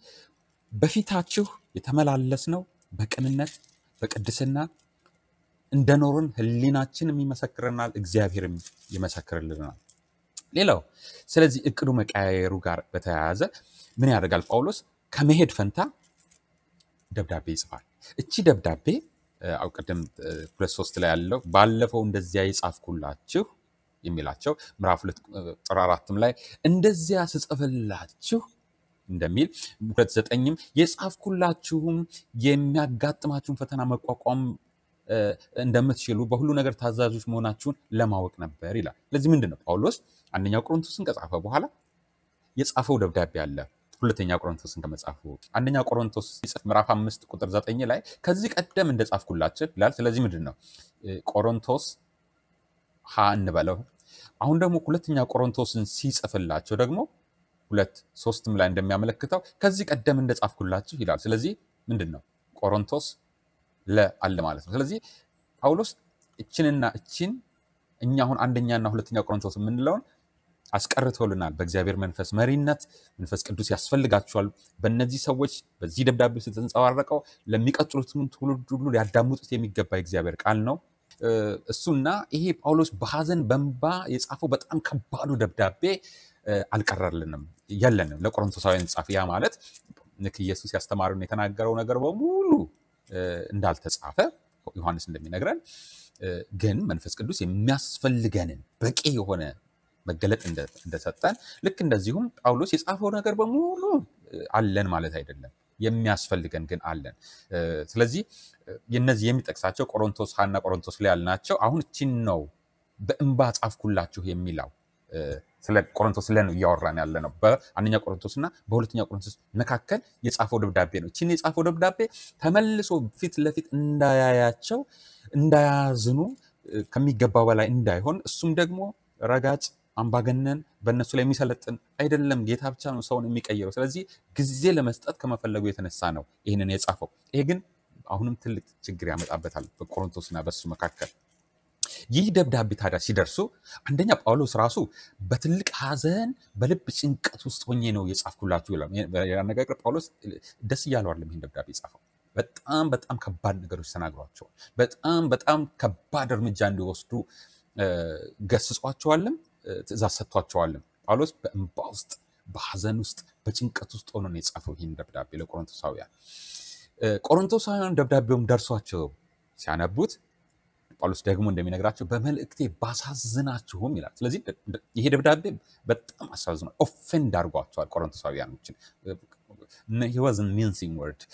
Speaker 1: በፊታችሁ የተመላለስ ነው በቅንነት በቅድስና እንደኖርን ሕሊናችንም ይመሰክረናል፣ እግዚአብሔርም ይመሰክርልናል። ሌላው ስለዚህ እቅዱ መቀያየሩ ጋር በተያያዘ ምን ያደርጋል ጳውሎስ? ከመሄድ ፈንታ ደብዳቤ ይጽፋል። እቺ ደብዳቤ እ፣ አው ቅድም እ፣ ሁለት ሶስት ላይ ያለው ባለፈው እንደዚያ የጻፍኩላችሁ የሚላቸው ምዕራፍ ሁለት እ፣ ቁጥር አራትም ላይ እንደዚያ ስጽፍላችሁ እንደሚል ሁለት ዘጠኝም የጻፍኩላችሁም የሚያጋጥማችሁን ፈተና መቋቋም እ፣ እንደምትችሉ በሁሉ ነገር ታዛዦች መሆናችሁን ለማወቅ ነበር ይላል። ለዚህ ምንድን ነው ጳውሎስ አንደኛው ቆሮንቶስን ከጻፈ በኋላ የጻፈው ደብዳቤ አለ። ሁለተኛ ቆሮንቶስን ከመጻፉ አንደኛ ቆሮንቶስ ሲጽፍ ምዕራፍ አምስት ቁጥር ዘጠኝ ላይ ከዚህ ቀደም እንደጻፍኩላችሁ ይላል። ስለዚህ ምንድን ነው እ፣ ቆሮንቶስ ሀ እንበለው። አሁን ደግሞ ሁለተኛ ቆሮንቶስን ሲጽፍላቸው ደግሞ ሁለት ሶስትም ላይ እንደሚያመለክተው ከዚህ ቀደም እንደጻፍኩላችሁ ይላል። ስለዚህ ምንድን ነው ቆሮንቶስ ለ አለ ማለት ነው። ስለዚህ ጳውሎስ እችንና እችን እኛ አሁን አንደኛና ሁለተኛ ቆሮንቶስ የምንለውን አስቀርቶልናል። በእግዚአብሔር መንፈስ መሪነት መንፈስ ቅዱስ ያስፈልጋቸዋል። በእነዚህ ሰዎች በዚህ ደብዳቤ ውስጥ የተንጸባረቀው ለሚቀጥሉትም ትውልድ ሁሉ ሊያዳምጡት የሚገባ የእግዚአብሔር ቃል ነው። እ፣ እሱና ይሄ ጳውሎስ በሐዘን በእንባ የጻፈው በጣም ከባዱ ደብዳቤ እ፣ አልቀረልንም፣ የለንም። ለቆሮንቶሳውያን ጻፍ። ያ ማለት ልክ ኢየሱስ ያስተማረውን የተናገረው ነገር በሙሉ እ፣ እንዳልተጻፈ ዮሐንስ እንደሚነግረን እ፣ ግን መንፈስ ቅዱስ የሚያስፈልገንን በቂ የሆነ መገለጥ እንደ- እንደሰጠን ልክ እንደዚሁም ጳውሎስ የጻፈው ነገር በሙሉ እ፣ አለን ማለት አይደለም። የሚያስፈልገን ግን አለን። እ፣ ስለዚህ እ፣ የነዚህ የሚጠቅሳቸው ቆሮንቶስ ሀና ቆሮንቶስ ላይ ያልናቸው አሁን እቺን ነው በእንባ ጻፍኩላችሁ የሚለው እ፣ ስለ ቆሮንቶስ ላይ ነው እያወራን ያለ ነው። በአንደኛ ቆሮንቶስ እና በሁለተኛ ቆሮንቶስ መካከል የጻፈው ደብዳቤ ነው። እቺን የጻፈው ደብዳቤ ተመልሶ ፊት ለፊት እንዳያያቸው እንዳያዝኑ እ፣ ከሚገባው በላይ እንዳይሆን እሱም ደግሞ ረጋጭ አምባገነን በእነሱ ላይ የሚሰለጥን አይደለም። ጌታ ብቻ ነው ሰውን የሚቀይረው። ስለዚህ ጊዜ ለመስጠት ከመፈለጉ የተነሳ ነው ይህንን የጻፈው። ይሄ ግን አሁንም ትልቅ ችግር ያመጣበታል በቆሮንቶስና በሱ መካከል። ይህ ደብዳቤ ታዲያ ሲደርሱ አንደኛ ጳውሎስ ራሱ በትልቅ ሐዘን በልብ ጭንቀት ውስጥ ሆኜ ነው የጻፍኩላችሁ ይላል። በሌላ አነጋገር ጳውሎስ ደስ እያለው አይደለም ይህን ደብዳቤ የጻፈው። በጣም በጣም ከባድ ነገሮች ተናግሯቸዋል። በጣም በጣም ከባድ እርምጃ እንዲወስዱ እ፣ ገስጿቸዋልም እ፣ ትእዛዝ ሰጥቷቸዋልም። ጳውሎስ በእንባ ውስጥ በሐዘን ውስጥ በጭንቀት ውስጥ ሆኖ ነው የጻፈው ይህን ደብዳቤ ለቆሮንቶሳውያን። እ፣ ቆሮንቶሳውያን ደብዳቤውም ደርሷቸው ሲያነቡት ጳውሎስ ደግሞ እንደሚነግራቸው በመልእክቴ ባሳዝናችሁም ይላል። ስለዚህ ደ- ደ- ይሄ ደብዳቤ በጣም አሳዝኗል። ኦፌንድ አድርጓቸዋል ቆሮንቶሳውያኖችን። ወዝን ሚንሲንግ ወርድ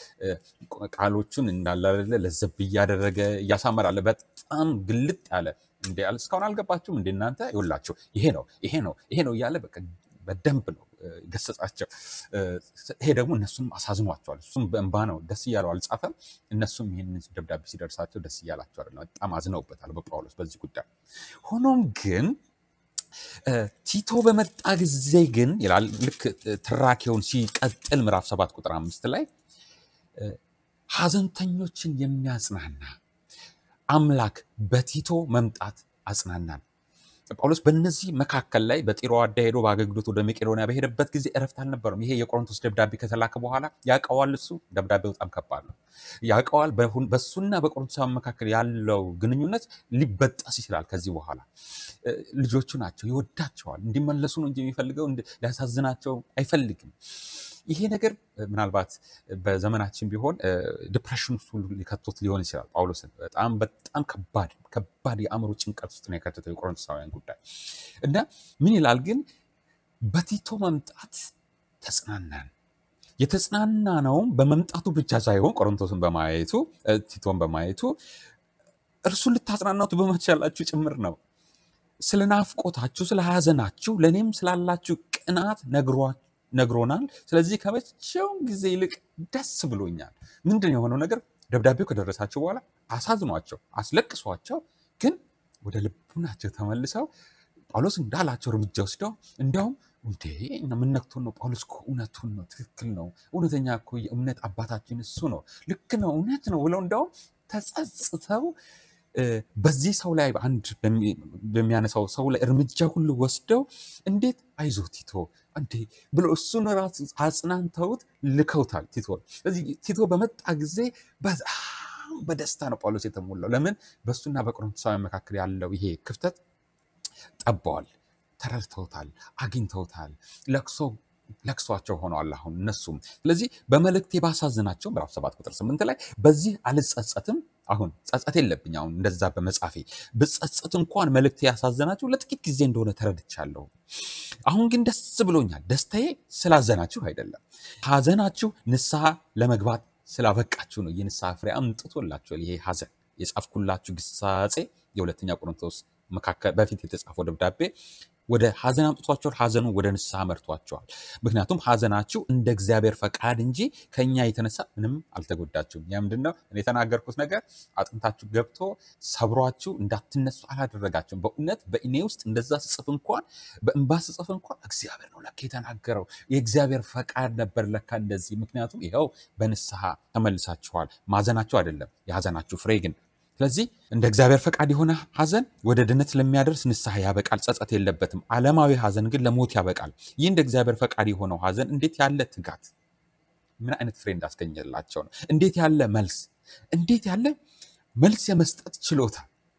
Speaker 1: ቃሎቹን እንዳለ አይደለ ለዘብ እያደረገ እያሳመራለ በጣም ግልጥ ያለ እንደ ያለ እስካሁን አልገባችሁም እንደ እናንተ ይውላችሁ ይሄ ነው ይሄ ነው ይሄ ነው እያለ በቃ በደንብ ነው እ፣ ገሰጻቸው። እ፣ ይሄ ደግሞ እነሱንም አሳዝኗቸዋል። እሱም በእንባ ነው ደስ እያለው አልጻፈም። እነሱም ይህንን ደብዳቤ ሲደርሳቸው ደስ እያላቸው አይደለም፣ በጣም አዝነውበታል በጳውሎስ በዚህ ጉዳይ። ሆኖም ግን እ፣ ቲቶ በመጣ ጊዜ ግን ይላል ልክ እ፣ ትራኬውን ሲቀጥል ምዕራፍ ሰባት ቁጥር አምስት ላይ እ፣ ሐዘንተኞችን የሚያጽናና አምላክ በቲቶ መምጣት አጽናናን። ጳውሎስ በእነዚህ መካከል ላይ በጢሮአዳ ሄዶ በአገልግሎት ወደ መቄዶንያ በሄደበት ጊዜ እረፍት አልነበረም። ይሄ የቆሮንቶስ ደብዳቤ ከተላከ በኋላ ያውቀዋል። እሱ ደብዳቤው በጣም ከባድ ነው። ያውቀዋል። በሁን- በእሱና በቆሮንቶሳውያን መካከል ያለው ግንኙነት ሊበጠስ ይችላል ከዚህ በኋላ እ፣ ልጆቹ ናቸው፣ ይወዳቸዋል። እንዲመለሱ ነው እንጂ የሚፈልገው እንዲ- ሊያሳዝናቸው አይፈልግም። ይሄ ነገር እ፣ ምናልባት በዘመናችን ቢሆን ዲፕሬሽን ውስጥ ሁሉ ሊከቶት ሊሆን ይችላል። ጳውሎስን በጣም በጣም ከባድ ከባድ የአእምሮ ጭንቀት ውስጥ ነው የከተተው የቆሮንቶሳውያን ጉዳይ እና ምን ይላል ግን በቲቶ መምጣት ተጽናናን። የተጽናና ነውም በመምጣቱ ብቻ ሳይሆን ቆሮንቶስን በማየቱ እ፣ ቲቶን በማየቱ እርሱን ልታጽናናቱ በመቻላችሁ ጭምር ነው። ስለ ናፍቆታችሁ፣ ስለ ሐዘናችሁ፣ ለእኔም ስላላችሁ ቅናት ነግሯ- ነግሮናል። ስለዚህ ከመቼውም ጊዜ ይልቅ ደስ ብሎኛል። ምንድን ነው የሆነው ነገር? ደብዳቤው ከደረሳቸው በኋላ አሳዝኗቸው፣ አስለቅሷቸው፣ ግን ወደ ልቡናቸው ተመልሰው ጳውሎስ እንዳላቸው እርምጃ ወስደው እንዲያውም እንዴ ምን ነክቶን ነው? ጳውሎስ እኮ እውነቱን ነው፣ ትክክል ነው። እውነተኛ እኮ የእምነት አባታችን እሱ ነው፣ ልክ ነው፣ እውነት ነው ብለው እንዲያውም ተጸጽተው እ፣ በዚህ ሰው ላይ አንድ በሚ- በሚያነሳው ሰው ላይ እርምጃ ሁሉ ወስደው እንዴት አይዞህ ቲቶ እንዴ ብሎ እሱን ራሱ አጽናንተውት ልከውታል ቲቶ። ስለዚህ ቲቶ በመጣ ጊዜ በጣም በደስታ ነው ጳውሎስ የተሞላው። ለምን? በእሱና በቆሮንቶሳውያን መካከል ያለው ይሄ ክፍተት ጠበዋል፣ ተረድተውታል፣ አግኝተውታል። ለቅሶ ለቅሷቸው ሆነዋል አሁን እነሱም። ስለዚህ በመልእክቴ ባሳዝናቸው ምዕራፍ 7 ቁጥር 8 ላይ በዚህ አልጸጸትም። አሁን ጸጸት የለብኝ አሁን እንደዛ በመጻፌ ብጸጸት እንኳን መልእክቴ ያሳዘናችሁ ለጥቂት ጊዜ እንደሆነ ተረድቻለሁ። አሁን ግን ደስ ብሎኛል። ደስታዬ ስላዘናችሁ አይደለም፣ ሐዘናችሁ ንስሐ ለመግባት ስላበቃችሁ ነው። የንስሐ ፍሬ አምጥቶላችኋል። ይሄ ሐዘን የጻፍኩላችሁ ግሳጼ የሁለተኛ ቆሮንቶስ መካከል በፊት የተጻፈው ደብዳቤ ወደ ሐዘን አምጥቷቸዋል። ሐዘኑ ወደ ንስሐ መርቷቸዋል። ምክንያቱም ሐዘናችሁ እንደ እግዚአብሔር ፈቃድ እንጂ ከእኛ የተነሳ ምንም አልተጎዳችሁም። ያ ምንድን ነው? እኔ የተናገርኩት ነገር አጥንታችሁ ገብቶ ሰብሯችሁ እንዳትነሱ አላደረጋችሁም። በእውነት በእኔ ውስጥ እንደዛ ስጽፍ እንኳን በእንባ ስጽፍ እንኳን እግዚአብሔር ነው ለካ የተናገረው የእግዚአብሔር ፈቃድ ነበር ለካ እንደዚህ። ምክንያቱም ይኸው በንስሐ ተመልሳችኋል። ማዘናችሁ አይደለም የሐዘናችሁ ፍሬ ግን ስለዚህ እንደ እግዚአብሔር ፈቃድ የሆነ ሐዘን ወደ ድነት ለሚያደርስ ንስሐ ያበቃል፣ ጸጸት የለበትም። ዓለማዊ ሐዘን ግን ለሞት ያበቃል። ይህ እንደ እግዚአብሔር ፈቃድ የሆነው ሐዘን እንዴት ያለ ትጋት፣ ምን አይነት ፍሬ እንዳስገኘላቸው ነው! እንዴት ያለ መልስ፣ እንዴት ያለ መልስ የመስጠት ችሎታ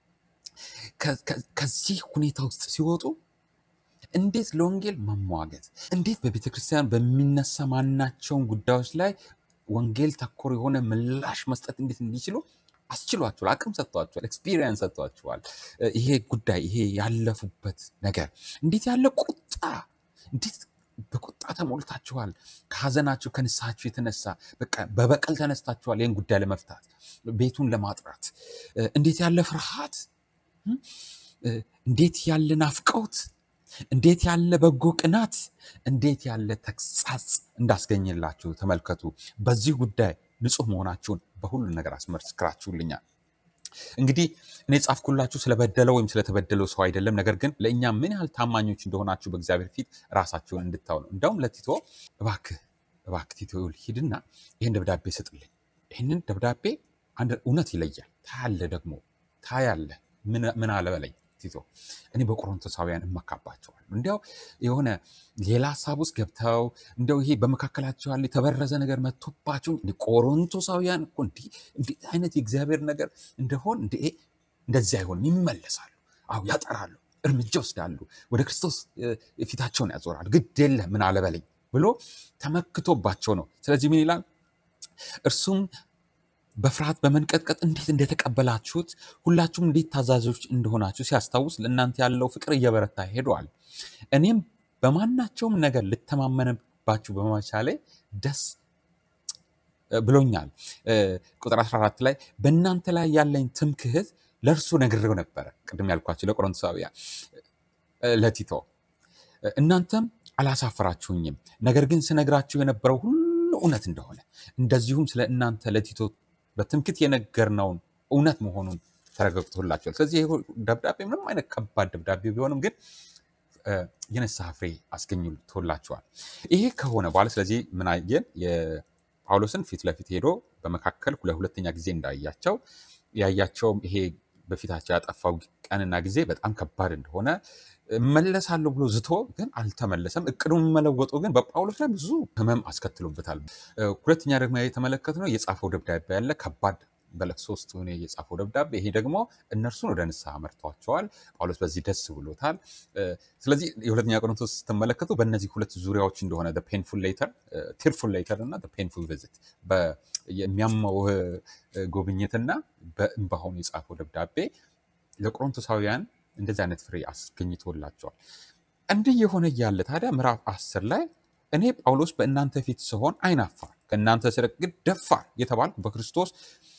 Speaker 1: ከ- ከ- ከዚህ ሁኔታ ውስጥ ሲወጡ እንዴት ለወንጌል መሟገት፣ እንዴት በቤተ ክርስቲያን በሚነሳ ማናቸውን ጉዳዮች ላይ ወንጌል ተኮር የሆነ ምላሽ መስጠት እንዴት እንዲችሉ አስችሏቸዋል፣ አቅም ሰጥቷቸዋል፣ ኤክስፒሪየንስ ሰጥቷቸዋል። እ፣ ይሄ ጉዳይ ይሄ ያለፉበት ነገር እንዴት ያለ ቁጣ እንዴት በቁጣ ተሞልታችኋል። ከሀዘናችሁ ከንስሐችሁ የተነሳ በቃ በበቀል ተነስታችኋል። ይህን ጉዳይ ለመፍታት ቤቱን ለማጥራት እ፣ እንዴት ያለ ፍርሃት እ፣ እንዴት ያለ ናፍቆት እንዴት ያለ በጎ ቅናት እንዴት ያለ ተግሳጽ እንዳስገኝላችሁ ተመልከቱ። በዚህ ጉዳይ ንጹሕ መሆናችሁን በሁሉ ነገር አስመስክራችሁልኛል። እንግዲህ እኔ ጻፍኩላችሁ ስለበደለው ወይም ስለተበደለው ሰው አይደለም፣ ነገር ግን ለእኛ ምን ያህል ታማኞች እንደሆናችሁ በእግዚአብሔር ፊት ራሳችሁን እንድታው ነው። እንዳውም ለቲቶ እባክህ እባክህ ቲቶ ይኸውልህ ሂድና ይህን ደብዳቤ ስጥልኝ። ይህንን ደብዳቤ አንድ እውነት ይለያል። ታያለህ፣ ደግሞ ታያለህ። ምን ምን አለ በለኝ ቲቶ፣ እኔ በቆሮንቶሳውያን እመካባቸዋለሁ። እንዲያው የሆነ ሌላ ሀሳብ ውስጥ ገብተው እንዲያው ይሄ በመካከላቸው ያለ የተበረዘ ነገር መጥቶባቸው እንዲህ ቆሮንቶሳውያን እኮ እንዲህ እንዲህ አይነት የእግዚአብሔር ነገር እንደሆን እንደ እንደዚህ አይሆንም፣ ይመለሳሉ። አዎ ያጠራሉ፣ እርምጃ ወስዳሉ፣ ወደ ክርስቶስ እ፣ ፊታቸውን ያዞራሉ። ግድ የለህ ምን አለ በለኝ ብሎ ተመክቶባቸው ነው። ስለዚህ ምን ይላል? እርሱም በፍርሃት በመንቀጥቀጥ እንዴት እንደተቀበላችሁት ሁላችሁም እንዴት ታዛዦች እንደሆናችሁ ሲያስታውስ ለእናንተ ያለው ፍቅር እየበረታ ሄደዋል። እኔም በማናቸውም ነገር ልተማመንባችሁ በመቻሌ ደስ ብሎኛል። እ፣ ቁጥር 14 ላይ በእናንተ ላይ ያለኝ ትምክህት ለእርሱ ነግሬው ነበረ። ቅድም ያልኳቸው ለቆሮንቶሳውያን እ፣ ለቲቶ እ፣ እናንተም አላሳፈራችሁኝም። ነገር ግን ስነግራችሁ የነበረው ሁሉ እውነት እንደሆነ እንደዚሁም ስለ እናንተ ለቲቶ በትምክህት የነገርነውን እውነት መሆኑን ተረጋግጦላቸዋል። ስለዚህ ይህ ደብዳቤ ምንም አይነት ከባድ ደብዳቤ ቢሆንም ግን እ፣ የንስሐ ፍሬ አስገኝቶላቸዋል። ይሄ ከሆነ በኋላ ስለዚህ ምን አየን? የጳውሎስን ፊት ለፊት ሄዶ በመካከል ለሁለተኛ ጊዜ እንዳያቸው ያያቸውም ይሄ በፊታቸው ያጠፋው ቀንና ጊዜ በጣም ከባድ እንደሆነ እመለሳለሁ ብሎ ዝቶ ግን አልተመለሰም። እቅዱን መለወጡ ግን በጳውሎስ ላይ ብዙ ሕመም አስከትሎበታል። እ፣ ሁለተኛ ደግሞ የተመለከትነው የጻፈው ደብዳቤ ያለ ከባድ በለቅሶ ውስጥ ሆኖ የጻፈው ደብዳቤ ይሄ ደግሞ እነርሱን ወደ ንስሐ መርቷቸዋል። ጳውሎስ በዚህ ደስ ብሎታል። እ፣ ስለዚህ የሁለተኛ ቆሮንቶስ ስትመለከቱ በእነዚህ ሁለት ዙሪያዎች እንደሆነ ፔንፉል ሌተር ቲርፉል ሌተር እና ፔንፉል ቪዚት የሚያመው እ፣ ጉብኝትና በእንባሆን የጻፈው ደብዳቤ ለቆሮንቶሳውያን እንደዚህ አይነት ፍሬ አስገኝቶላቸዋል። እንዲህ የሆነ እያለ ታዲያ ምዕራፍ አስር ላይ እኔ ጳውሎስ በእናንተ ፊት ስሆን አይናፋር ከእናንተ ስርቅ ግን ደፋር የተባልኩ በክርስቶስ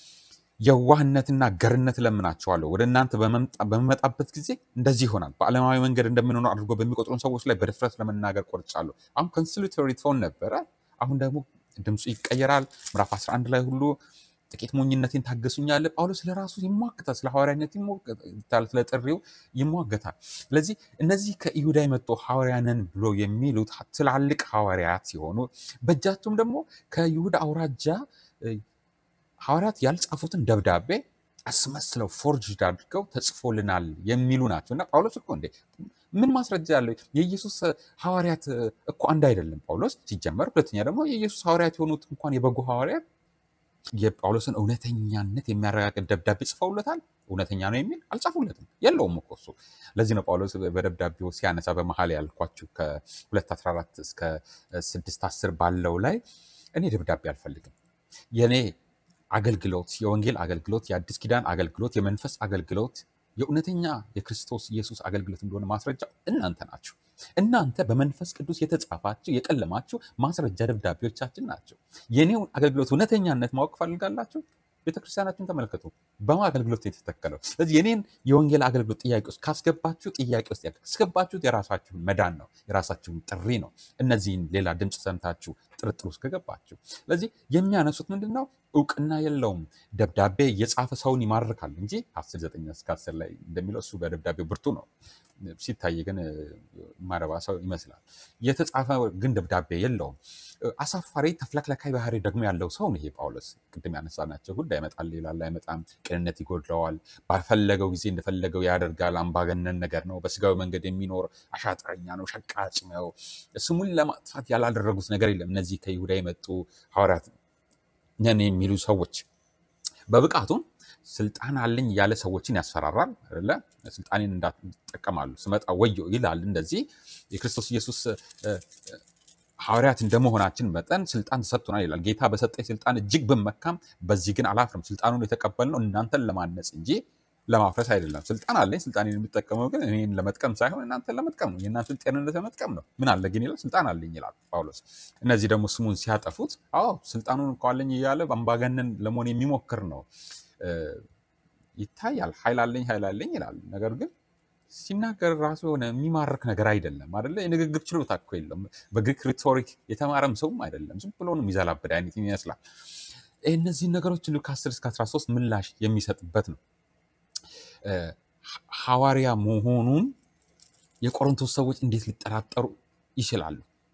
Speaker 1: የዋህነትና ገርነት እለምናቸዋለሁ። ወደ እናንተ በመምጣ- በምመጣበት ጊዜ እንደዚህ ይሆናል። በዓለማዊ መንገድ እንደምንኖር አድርጎ በሚቆጥሩን ሰዎች ላይ በድፍረት ለመናገር ቆርጫለሁ። አሁን ኮንስሊቶሪ ቶን ነበረ። አሁን ደግሞ ድምፁ ይቀየራል። ምዕራፍ 11 ላይ ሁሉ ጥቂት ሞኝነቴን ታገሱኛል። ጳውሎስ ለራሱ ይሟገታል፣ ስለ ሐዋርያነት ይሟገታል፣ ስለ ጥሪው ይሟገታል። ስለዚህ እነዚህ ከይሁዳ የመጡ ሐዋርያንን ብሎ የሚሉት ትላልቅ ሐዋርያት ሲሆኑ በእጃቸውም ደግሞ ከይሁዳ አውራጃ እ፣ ሐዋርያት ያልጻፉትን ደብዳቤ አስመስለው ፎርጅድ አድርገው ተጽፎልናል የሚሉ ናቸው። እና ጳውሎስ እኮ እንዴ ምን ማስረጃ ያለው? የኢየሱስ ሐዋርያት እኮ አንድ አይደለም ጳውሎስ ሲጀመር። ሁለተኛ ደግሞ የኢየሱስ ሐዋርያት የሆኑት እንኳን የበጉ ሐዋርያት የጳውሎስን እውነተኛነት የሚያረጋግጥ ደብዳቤ ጽፈውለታል። እውነተኛ ነው የሚል አልጻፉለትም፣ የለውም እኮ እሱ። ለዚህ ነው ጳውሎስ በደብዳቤው ሲያነሳ በመሀል ያልኳችሁ ከ214 እስከ 610 ባለው ላይ እኔ ደብዳቤ አልፈልግም የእኔ አገልግሎት የወንጌል አገልግሎት፣ የአዲስ ኪዳን አገልግሎት፣ የመንፈስ አገልግሎት፣ የእውነተኛ የክርስቶስ ኢየሱስ አገልግሎት እንደሆነ ማስረጃው እናንተ ናችሁ። እናንተ በመንፈስ ቅዱስ የተጻፋችሁ የቀለማችሁ ማስረጃ ደብዳቤዎቻችን ናቸው። የኔውን አገልግሎት እውነተኛነት ማወቅ ፈልጋላችሁ? ቤተክርስቲያናችሁን ተመልከቱ። በማ አገልግሎት ነው የተተከለው? ስለዚህ የኔን የወንጌል አገልግሎት ጥያቄ ውስጥ ካስገባችሁ ጥያቄ ውስጥ ያስገባችሁት የራሳችሁን መዳን ነው፣ የራሳችሁን ጥሪ ነው። እነዚህን ሌላ ድምፅ ሰምታችሁ ጥርጥር ውስጥ ከገባችሁ፣ ስለዚህ የሚያነሱት ምንድን ነው? እውቅና የለውም። ደብዳቤ የጻፈ ሰውን ይማርካል እንጂ ከአስር ዘጠኝ እስከ አስር ላይ እንደሚለው እሱ በደብዳቤው ብርቱ ነው። ሲታይ ግን ማረባ ሰው ይመስላል። የተጻፈ ግን ደብዳቤ የለውም። አሳፋሪ ተፍለክላካይ ባህሪ ደግሞ ያለው ሰው ነው ይሄ ጳውሎስ። ቅድም ያነሳናቸው ጉዳይ ያመጣል ይላል፣ አይመጣም፣ ቅንነት ይጎድለዋል፣ ባልፈለገው ጊዜ እንደፈለገው ያደርጋል፣ አምባገነን ነገር ነው፣ በስጋዊ መንገድ የሚኖር አሻጥረኛ ነው፣ ሸቃጭ ነው። ስሙን ለማጥፋት ያላደረጉት ነገር የለም። እነዚህ ከይሁዳ የመጡ ሐዋርያት ነን የሚሉ ሰዎች በብቃቱም ስልጣን አለኝ ያለ ሰዎችን ያስፈራራል አይደለ? ስልጣኔን እንዳትጠቀማሉ ስመጣ ወዮ ይላል። እንደዚህ የክርስቶስ ኢየሱስ እ፣ እ፣ ሐዋርያት እንደመሆናችን መጠን ስልጣን ተሰጥቶናል ይላል። ጌታ በሰጠኝ ስልጣን እጅግ ብመካም በዚህ ግን አላፍርም። ስልጣኑን የተቀበልነው እናንተን ለማነጽ እንጂ ለማፍረስ አይደለም። ስልጣን አለኝ። ስልጣኔን የምጠቀመው ግን እኔን ለመጥቀም ሳይሆን እናንተን ለመጥቀም ነው። የእናንተን ጤንነት ለመጥቀም ነው። ምን አለ ግን ይላል፣ ስልጣን አለኝ ይላል ጳውሎስ። እነዚህ ደግሞ ስሙን ሲያጠፉት፣ አዎ ስልጣኑን እንኳ አለኝ እያለ አምባገነን ለመሆን የሚሞክር ነው እ፣ ይታያል። ኃይል አለኝ ኃይል አለኝ ይላል። ነገር ግን ሲናገር ራሱ የሆነ የሚማርክ ነገር አይደለም አይደለ? የንግግር ችሎታ እኮ የለም። በግሪክ ሪቶሪክ የተማረም ሰውም አይደለም። ዝም ብሎ ነው የሚዘላብድ አይነት ይመስላል። እነዚህን ነገሮች ሁሉ ከ10 እስከ 13 ምላሽ የሚሰጥበት ነው። እ፣ ሐዋርያ መሆኑን የቆሮንቶስ ሰዎች እንዴት ሊጠራጠሩ ይችላሉ?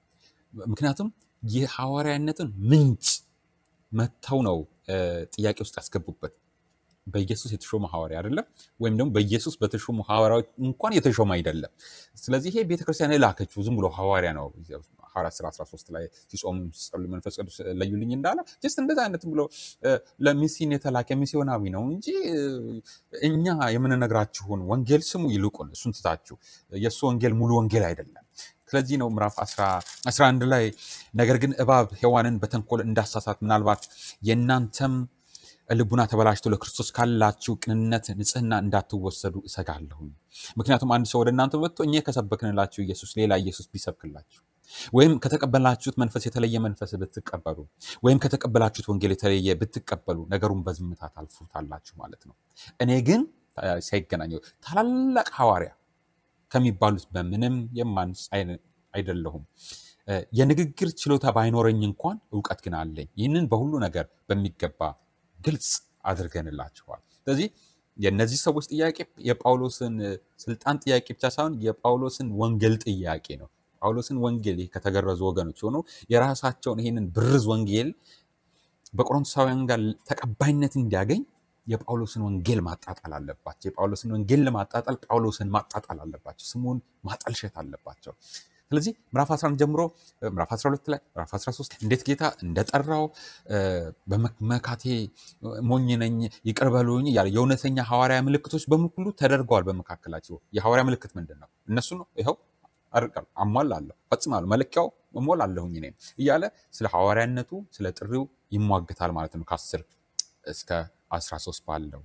Speaker 1: ምክንያቱም የሐዋርያነትን ምንጭ መጥተው ነው እ፣ ጥያቄ ውስጥ ያስገቡበት። በኢየሱስ የተሾመ ሐዋርያ አይደለም፣ ወይም ደግሞ በኢየሱስ በተሾሙ ሐዋርያዎች እንኳን የተሾመ አይደለም። ስለዚህ ይሄ ቤተክርስቲያን የላከችው ዝም ብሎ ሐዋርያ ነው። ሐዋርያት ሥራ 13 ላይ ሲጾሙ ሲጸልዩ መንፈስ ቅዱስ ለዩልኝ እንዳለ ጀስት እንደዛ አይነት ብሎ እ፣ ለሚስዮን የተላከ ሚስዮናዊ ነው እንጂ እ፣ እኛ የምንነግራችሁን ወንጌል ስሙ፣ ይልቁን እሱን ትታችሁ የእሱ ወንጌል ሙሉ ወንጌል አይደለም። ስለዚህ ነው ምዕራፍ 11 ላይ ነገር ግን እባብ ሔዋንን በተንኮል እንዳሳሳት ምናልባት የእናንተም ልቡና ተበላሽቶ ለክርስቶስ ካላችሁ ቅንነት ንጽሕና እንዳትወሰዱ እሰጋለሁ። ምክንያቱም አንድ ሰው ወደ እናንተ መጥቶ እኛ ከሰበክንላችሁ ኢየሱስ ሌላ ኢየሱስ ቢሰብክላችሁ ወይም ከተቀበላችሁት መንፈስ የተለየ መንፈስ ብትቀበሉ ወይም ከተቀበላችሁት ወንጌል የተለየ ብትቀበሉ ነገሩን በዝምታ ታልፉታላችሁ ማለት ነው። እኔ ግን ታ- ሳይገናኘው ታላላቅ ሐዋርያ ከሚባሉት በምንም የማንስ አይነ- አይደለሁም። እ፣ የንግግር ችሎታ ባይኖረኝ እንኳን እውቀት ግን አለኝ። ይህንን በሁሉ ነገር በሚገባ ግልጽ አድርገንላችኋል። ስለዚህ የእነዚህ ሰዎች ጥያቄ የጳውሎስን እ፣ ስልጣን ጥያቄ ብቻ ሳይሆን የጳውሎስን ወንጌል ጥያቄ ነው። ጳውሎስን ወንጌል ይህ ከተገረዙ ወገኖች ሆነው የራሳቸውን ይህንን ብርዝ ወንጌል በቆሮንቶሳውያን ጋር ተቀባይነት እንዲያገኝ የጳውሎስን ወንጌል ማጣጣል አለባቸው። የጳውሎስን ወንጌል ለማጣጣል ጳውሎስን ማጣጣል አለባቸው። ስሙን ማጠልሸት አለባቸው። ስለዚህ ምዕራፍ 11 ጀምሮ እ፣ ምዕራፍ 12 ላይ ምዕራፍ 13 እንዴት ጌታ እንደጠራው እ፣ በመካቴ ሞኝ ነኝ ይቅር በሉኝ እያለ የእውነተኛ ሐዋርያ ምልክቶች በሙሉ ተደርገዋል በመካከላቸው። የሐዋርያ ምልክት ምንድን ነው? እነሱ ነው ይኸው አድርጋለሁ፣ አሟላለሁ፣ ፈጽማለሁ፣ መለኪያው እሞላለሁኝ እኔ እያለ ስለ ሐዋርያነቱ ስለ ጥሪው ይሟገታል ማለት ነው ከ10 እስከ 13 ባለው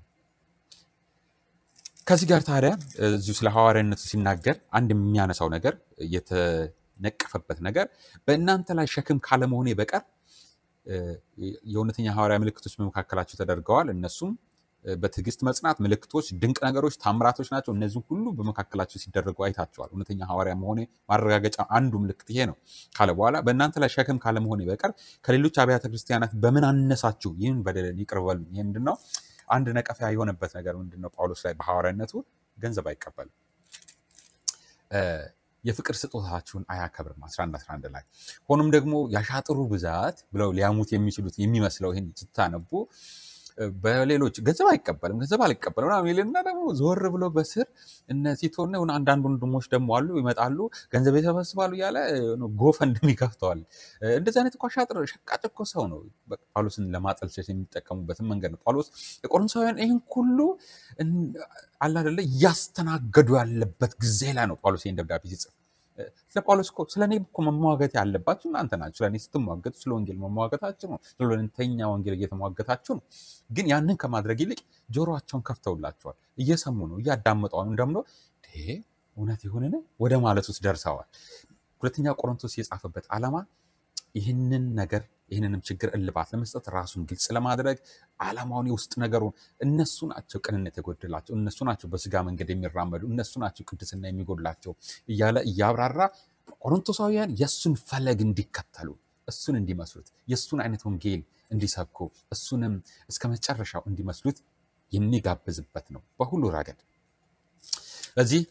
Speaker 1: ከዚህ ጋር ታዲያ እዚሁ ስለ ሐዋርያነቱ ሲናገር አንድ የሚያነሳው ነገር የተነቀፈበት ነገር በእናንተ ላይ ሸክም ካለመሆኔ በቀር እ፣ የእውነተኛ ሐዋርያ ምልክቶች በመካከላቸው ተደርገዋል። እነሱም እ፣ በትዕግስት መጽናት፣ ምልክቶች፣ ድንቅ ነገሮች፣ ታምራቶች ናቸው። እነዚህ ሁሉ በመካከላቸው ሲደረጉ አይታቸዋል። እውነተኛ ሐዋርያ መሆኔ ማረጋገጫ አንዱ ምልክት ይሄ ነው ካለ በኋላ በእናንተ ላይ ሸክም ካለመሆኔ በቀር ከሌሎች አብያተ ክርስቲያናት በምን አነሳችሁ? ይህን በደልን ይቅር በሉኝ። ይህ ምንድን ነው? አንድ ነቀፋ የሆነበት ነገር ምንድን ነው? ጳውሎስ ላይ በሐዋርያነቱ ገንዘብ አይቀበልም። እ፣ የፍቅር ስጦታችሁን አያከብርም 11 11 ላይ ሆኖም ደግሞ ያሻጥሩ ብዛት ብለው ሊያሙት የሚችሉት የሚመስለው ይህን ስታነቡ እ፣ በሌሎች ገንዘብ አይቀበልም ገንዘብ አልቀበልም ምናምን ይልና ደግሞ ዞር ብሎ በስር እነ ቲቶና የሆነ አንዳንድ ወንድሞች ደግሞ አሉ ይመጣሉ ገንዘብ ይሰበስባሉ እያለ ጎፈንድም ይከፍተዋል። እ፣ እንደዚህ አይነት እኮ አሻጥር ሸቃጭ እኮ ሰው ነው። በቃ ጳውሎስን ለማጠልሸት የሚጠቀሙበትን መንገድ ነው። ጳውሎስ የቆሮንቶሳውያን ይህን ሁሉ እን- አለ አይደለ እያስተናገዱ ያለበት ጊዜ ላይ ነው ጳውሎስ ይህን ደብዳቤ ሲጽፍ እ፣ ስለ ጳውሎስ እኮ ስለ እኔ እኮ መሟገት ያለባችሁ እናንተ ናችሁ። ስለ እኔ ስትሟገቱ ስለ ወንጌል መሟገታችሁ ነው። ስለ እውነተኛ ወንጌል እየተሟገታችሁ ነው። ግን ያንን ከማድረግ ይልቅ ጆሮአቸውን ከፍተውላቸዋል። እየሰሙ ነው፣ እያዳመጡ አሁንም ደግሞ "ይሄ እውነት ይሁንን ወደ ማለት ውስጥ ደርሰዋል። ሁለተኛ ቆሮንቶስ የጻፈበት ዓላማ ይህንን ነገር ይህንንም ችግር እልባት ለመስጠት ራሱን ግልጽ ለማድረግ ዓላማውን የውስጥ ነገሩን እነሱ ናቸው ቅንነት የጎደላቸው እነሱ ናቸው በስጋ መንገድ የሚራመዱ እነሱ ናቸው ቅድስና የሚጎድላቸው እያለ እያብራራ ቆሮንቶሳውያን የእሱን ፈለግ እንዲከተሉ እሱን እንዲመስሉት የእሱን አይነት ወንጌል እንዲሰብኩ እሱንም እስከ መጨረሻው እንዲመስሉት የሚጋብዝበት ነው በሁሉ ረገድ። ስለዚህ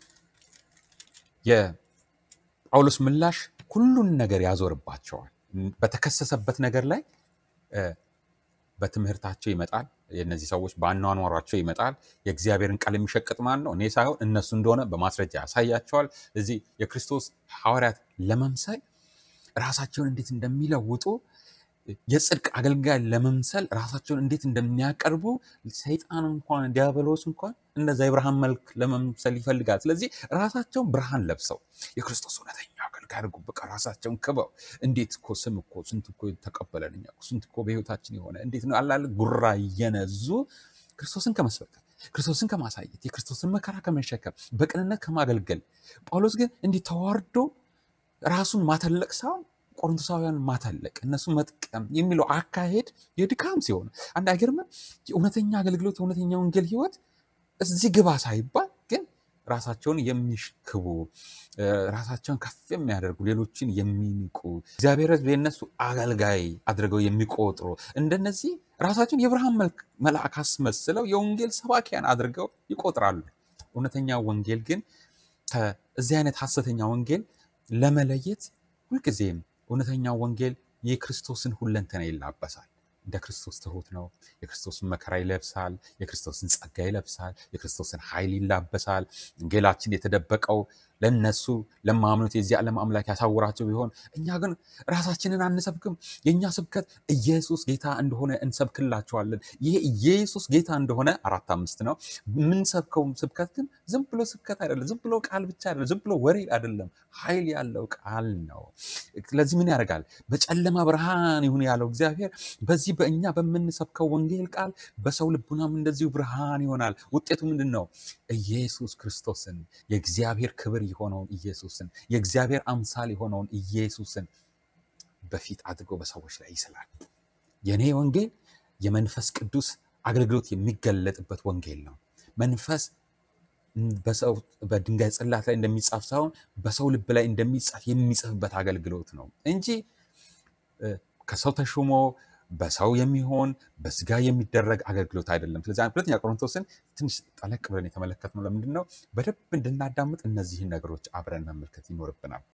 Speaker 1: የጳውሎስ ምላሽ ሁሉን ነገር ያዞርባቸዋል። በተከሰሰበት ነገር ላይ እ፣ በትምህርታቸው ይመጣል። የእነዚህ ሰዎች በአኗኗሯቸው ይመጣል። የእግዚአብሔርን ቃል የሚሸቅጥ ማን ነው? እኔ ሳይሆን እነሱ እንደሆነ በማስረጃ ያሳያቸዋል። እዚህ የክርስቶስ ሐዋርያት ለመምሰል ራሳቸውን እንዴት እንደሚለውጡ የጽድቅ አገልጋይ ለመምሰል ራሳቸውን እንዴት እንደሚያቀርቡ ሰይጣን እንኳን ዲያብሎስ እንኳን እንደዛ የብርሃን መልክ ለመምሰል ይፈልጋል። ስለዚህ ራሳቸውን ብርሃን ለብሰው የክርስቶስ እውነተኛ አገልጋዮች ያድርጉ። በቃ ራሳቸውን ክበው እንዴት እኮ ስም እኮ ስንት እኮ ተቀበለን እኛ እኮ ስንት እኮ በህይወታችን የሆነ እንዴት ነው አላለ ጉራ እየነዙ ክርስቶስን ከመስበክ ክርስቶስን ከማሳየት የክርስቶስን መከራ ከመሸከም በቅንነት ከማገልገል ጳውሎስ ግን እንዲህ ተዋርዶ ራሱን ማተለቅ ሳይሆን ቆሮንቶሳውያን ማተለቅ እነሱ መጥቀም የሚለው አካሄድ የድካም ሲሆን አንድ አይገርምም? የእውነተኛ አገልግሎት የእውነተኛ ወንጌል ህይወት እዚህ ግባ ሳይባል ግን ራሳቸውን የሚሽክቡ እ፣ ራሳቸውን ከፍ የሚያደርጉ ሌሎችን የሚንቁ እግዚአብሔር ሕዝብ የእነሱ አገልጋይ አድርገው የሚቆጥሩ እንደነዚህ ራሳቸውን የብርሃን መልክ- መልአክ አስመስለው የወንጌል ሰባኪያን አድርገው ይቆጥራሉ። እውነተኛ ወንጌል ግን ከዚህ አይነት ሐሰተኛ ወንጌል ለመለየት ሁልጊዜም እውነተኛ ወንጌል የክርስቶስን ሁለንተና ይላበሳል። እንደ ክርስቶስ ትሑት ነው። የክርስቶስን መከራ ይለብሳል። የክርስቶስን ጸጋ ይለብሳል። የክርስቶስን ኃይል ይላበሳል። ወንጌላችን የተደበቀው ለነሱ ለማምኑት የዚህ ዓለም አምላክ ያሳውራቸው ቢሆን እኛ ግን ራሳችንን አንሰብክም። የእኛ ስብከት ኢየሱስ ጌታ እንደሆነ እንሰብክላቸዋለን። ይሄ ኢየሱስ ጌታ እንደሆነ አራት አምስት ነው። የምንሰብከው ስብከት ግን ዝም ብሎ ስብከት አይደለም። ዝም ብሎ ቃል ብቻ አይደለም። ዝም ብሎ ወሬ አይደለም። ኃይል ያለው ቃል ነው። ስለዚህ ምን ያደርጋል? በጨለማ ብርሃን ይሁን ያለው እግዚአብሔር በዚህ በእኛ በምንሰብከው ወንጌል ቃል በሰው ልቡናም እንደዚሁ ብርሃን ይሆናል። ውጤቱ ምንድን ነው? ኢየሱስ ክርስቶስን የእግዚአብሔር ክብር የሆነውን ኢየሱስን የእግዚአብሔር አምሳል የሆነውን ኢየሱስን በፊት አድርጎ በሰዎች ላይ ይስላል። የእኔ ወንጌል የመንፈስ ቅዱስ አገልግሎት የሚገለጥበት ወንጌል ነው። መንፈስ በሰው በድንጋይ ጽላት ላይ እንደሚጻፍ ሳይሆን በሰው ልብ ላይ እንደሚጻፍ የሚጽፍበት አገልግሎት ነው እንጂ እ፣ ከሰው ተሹሞ በሰው የሚሆን በስጋ የሚደረግ አገልግሎት አይደለም። ስለዚህ ሁለተኛ ቆሮንቶስን ትንሽ ጠለቅ ብለን የተመለከትነው ለምንድን ነው? በደንብ እንድናዳምጥ እነዚህን ነገሮች አብረን መመልከት ይኖርብናል።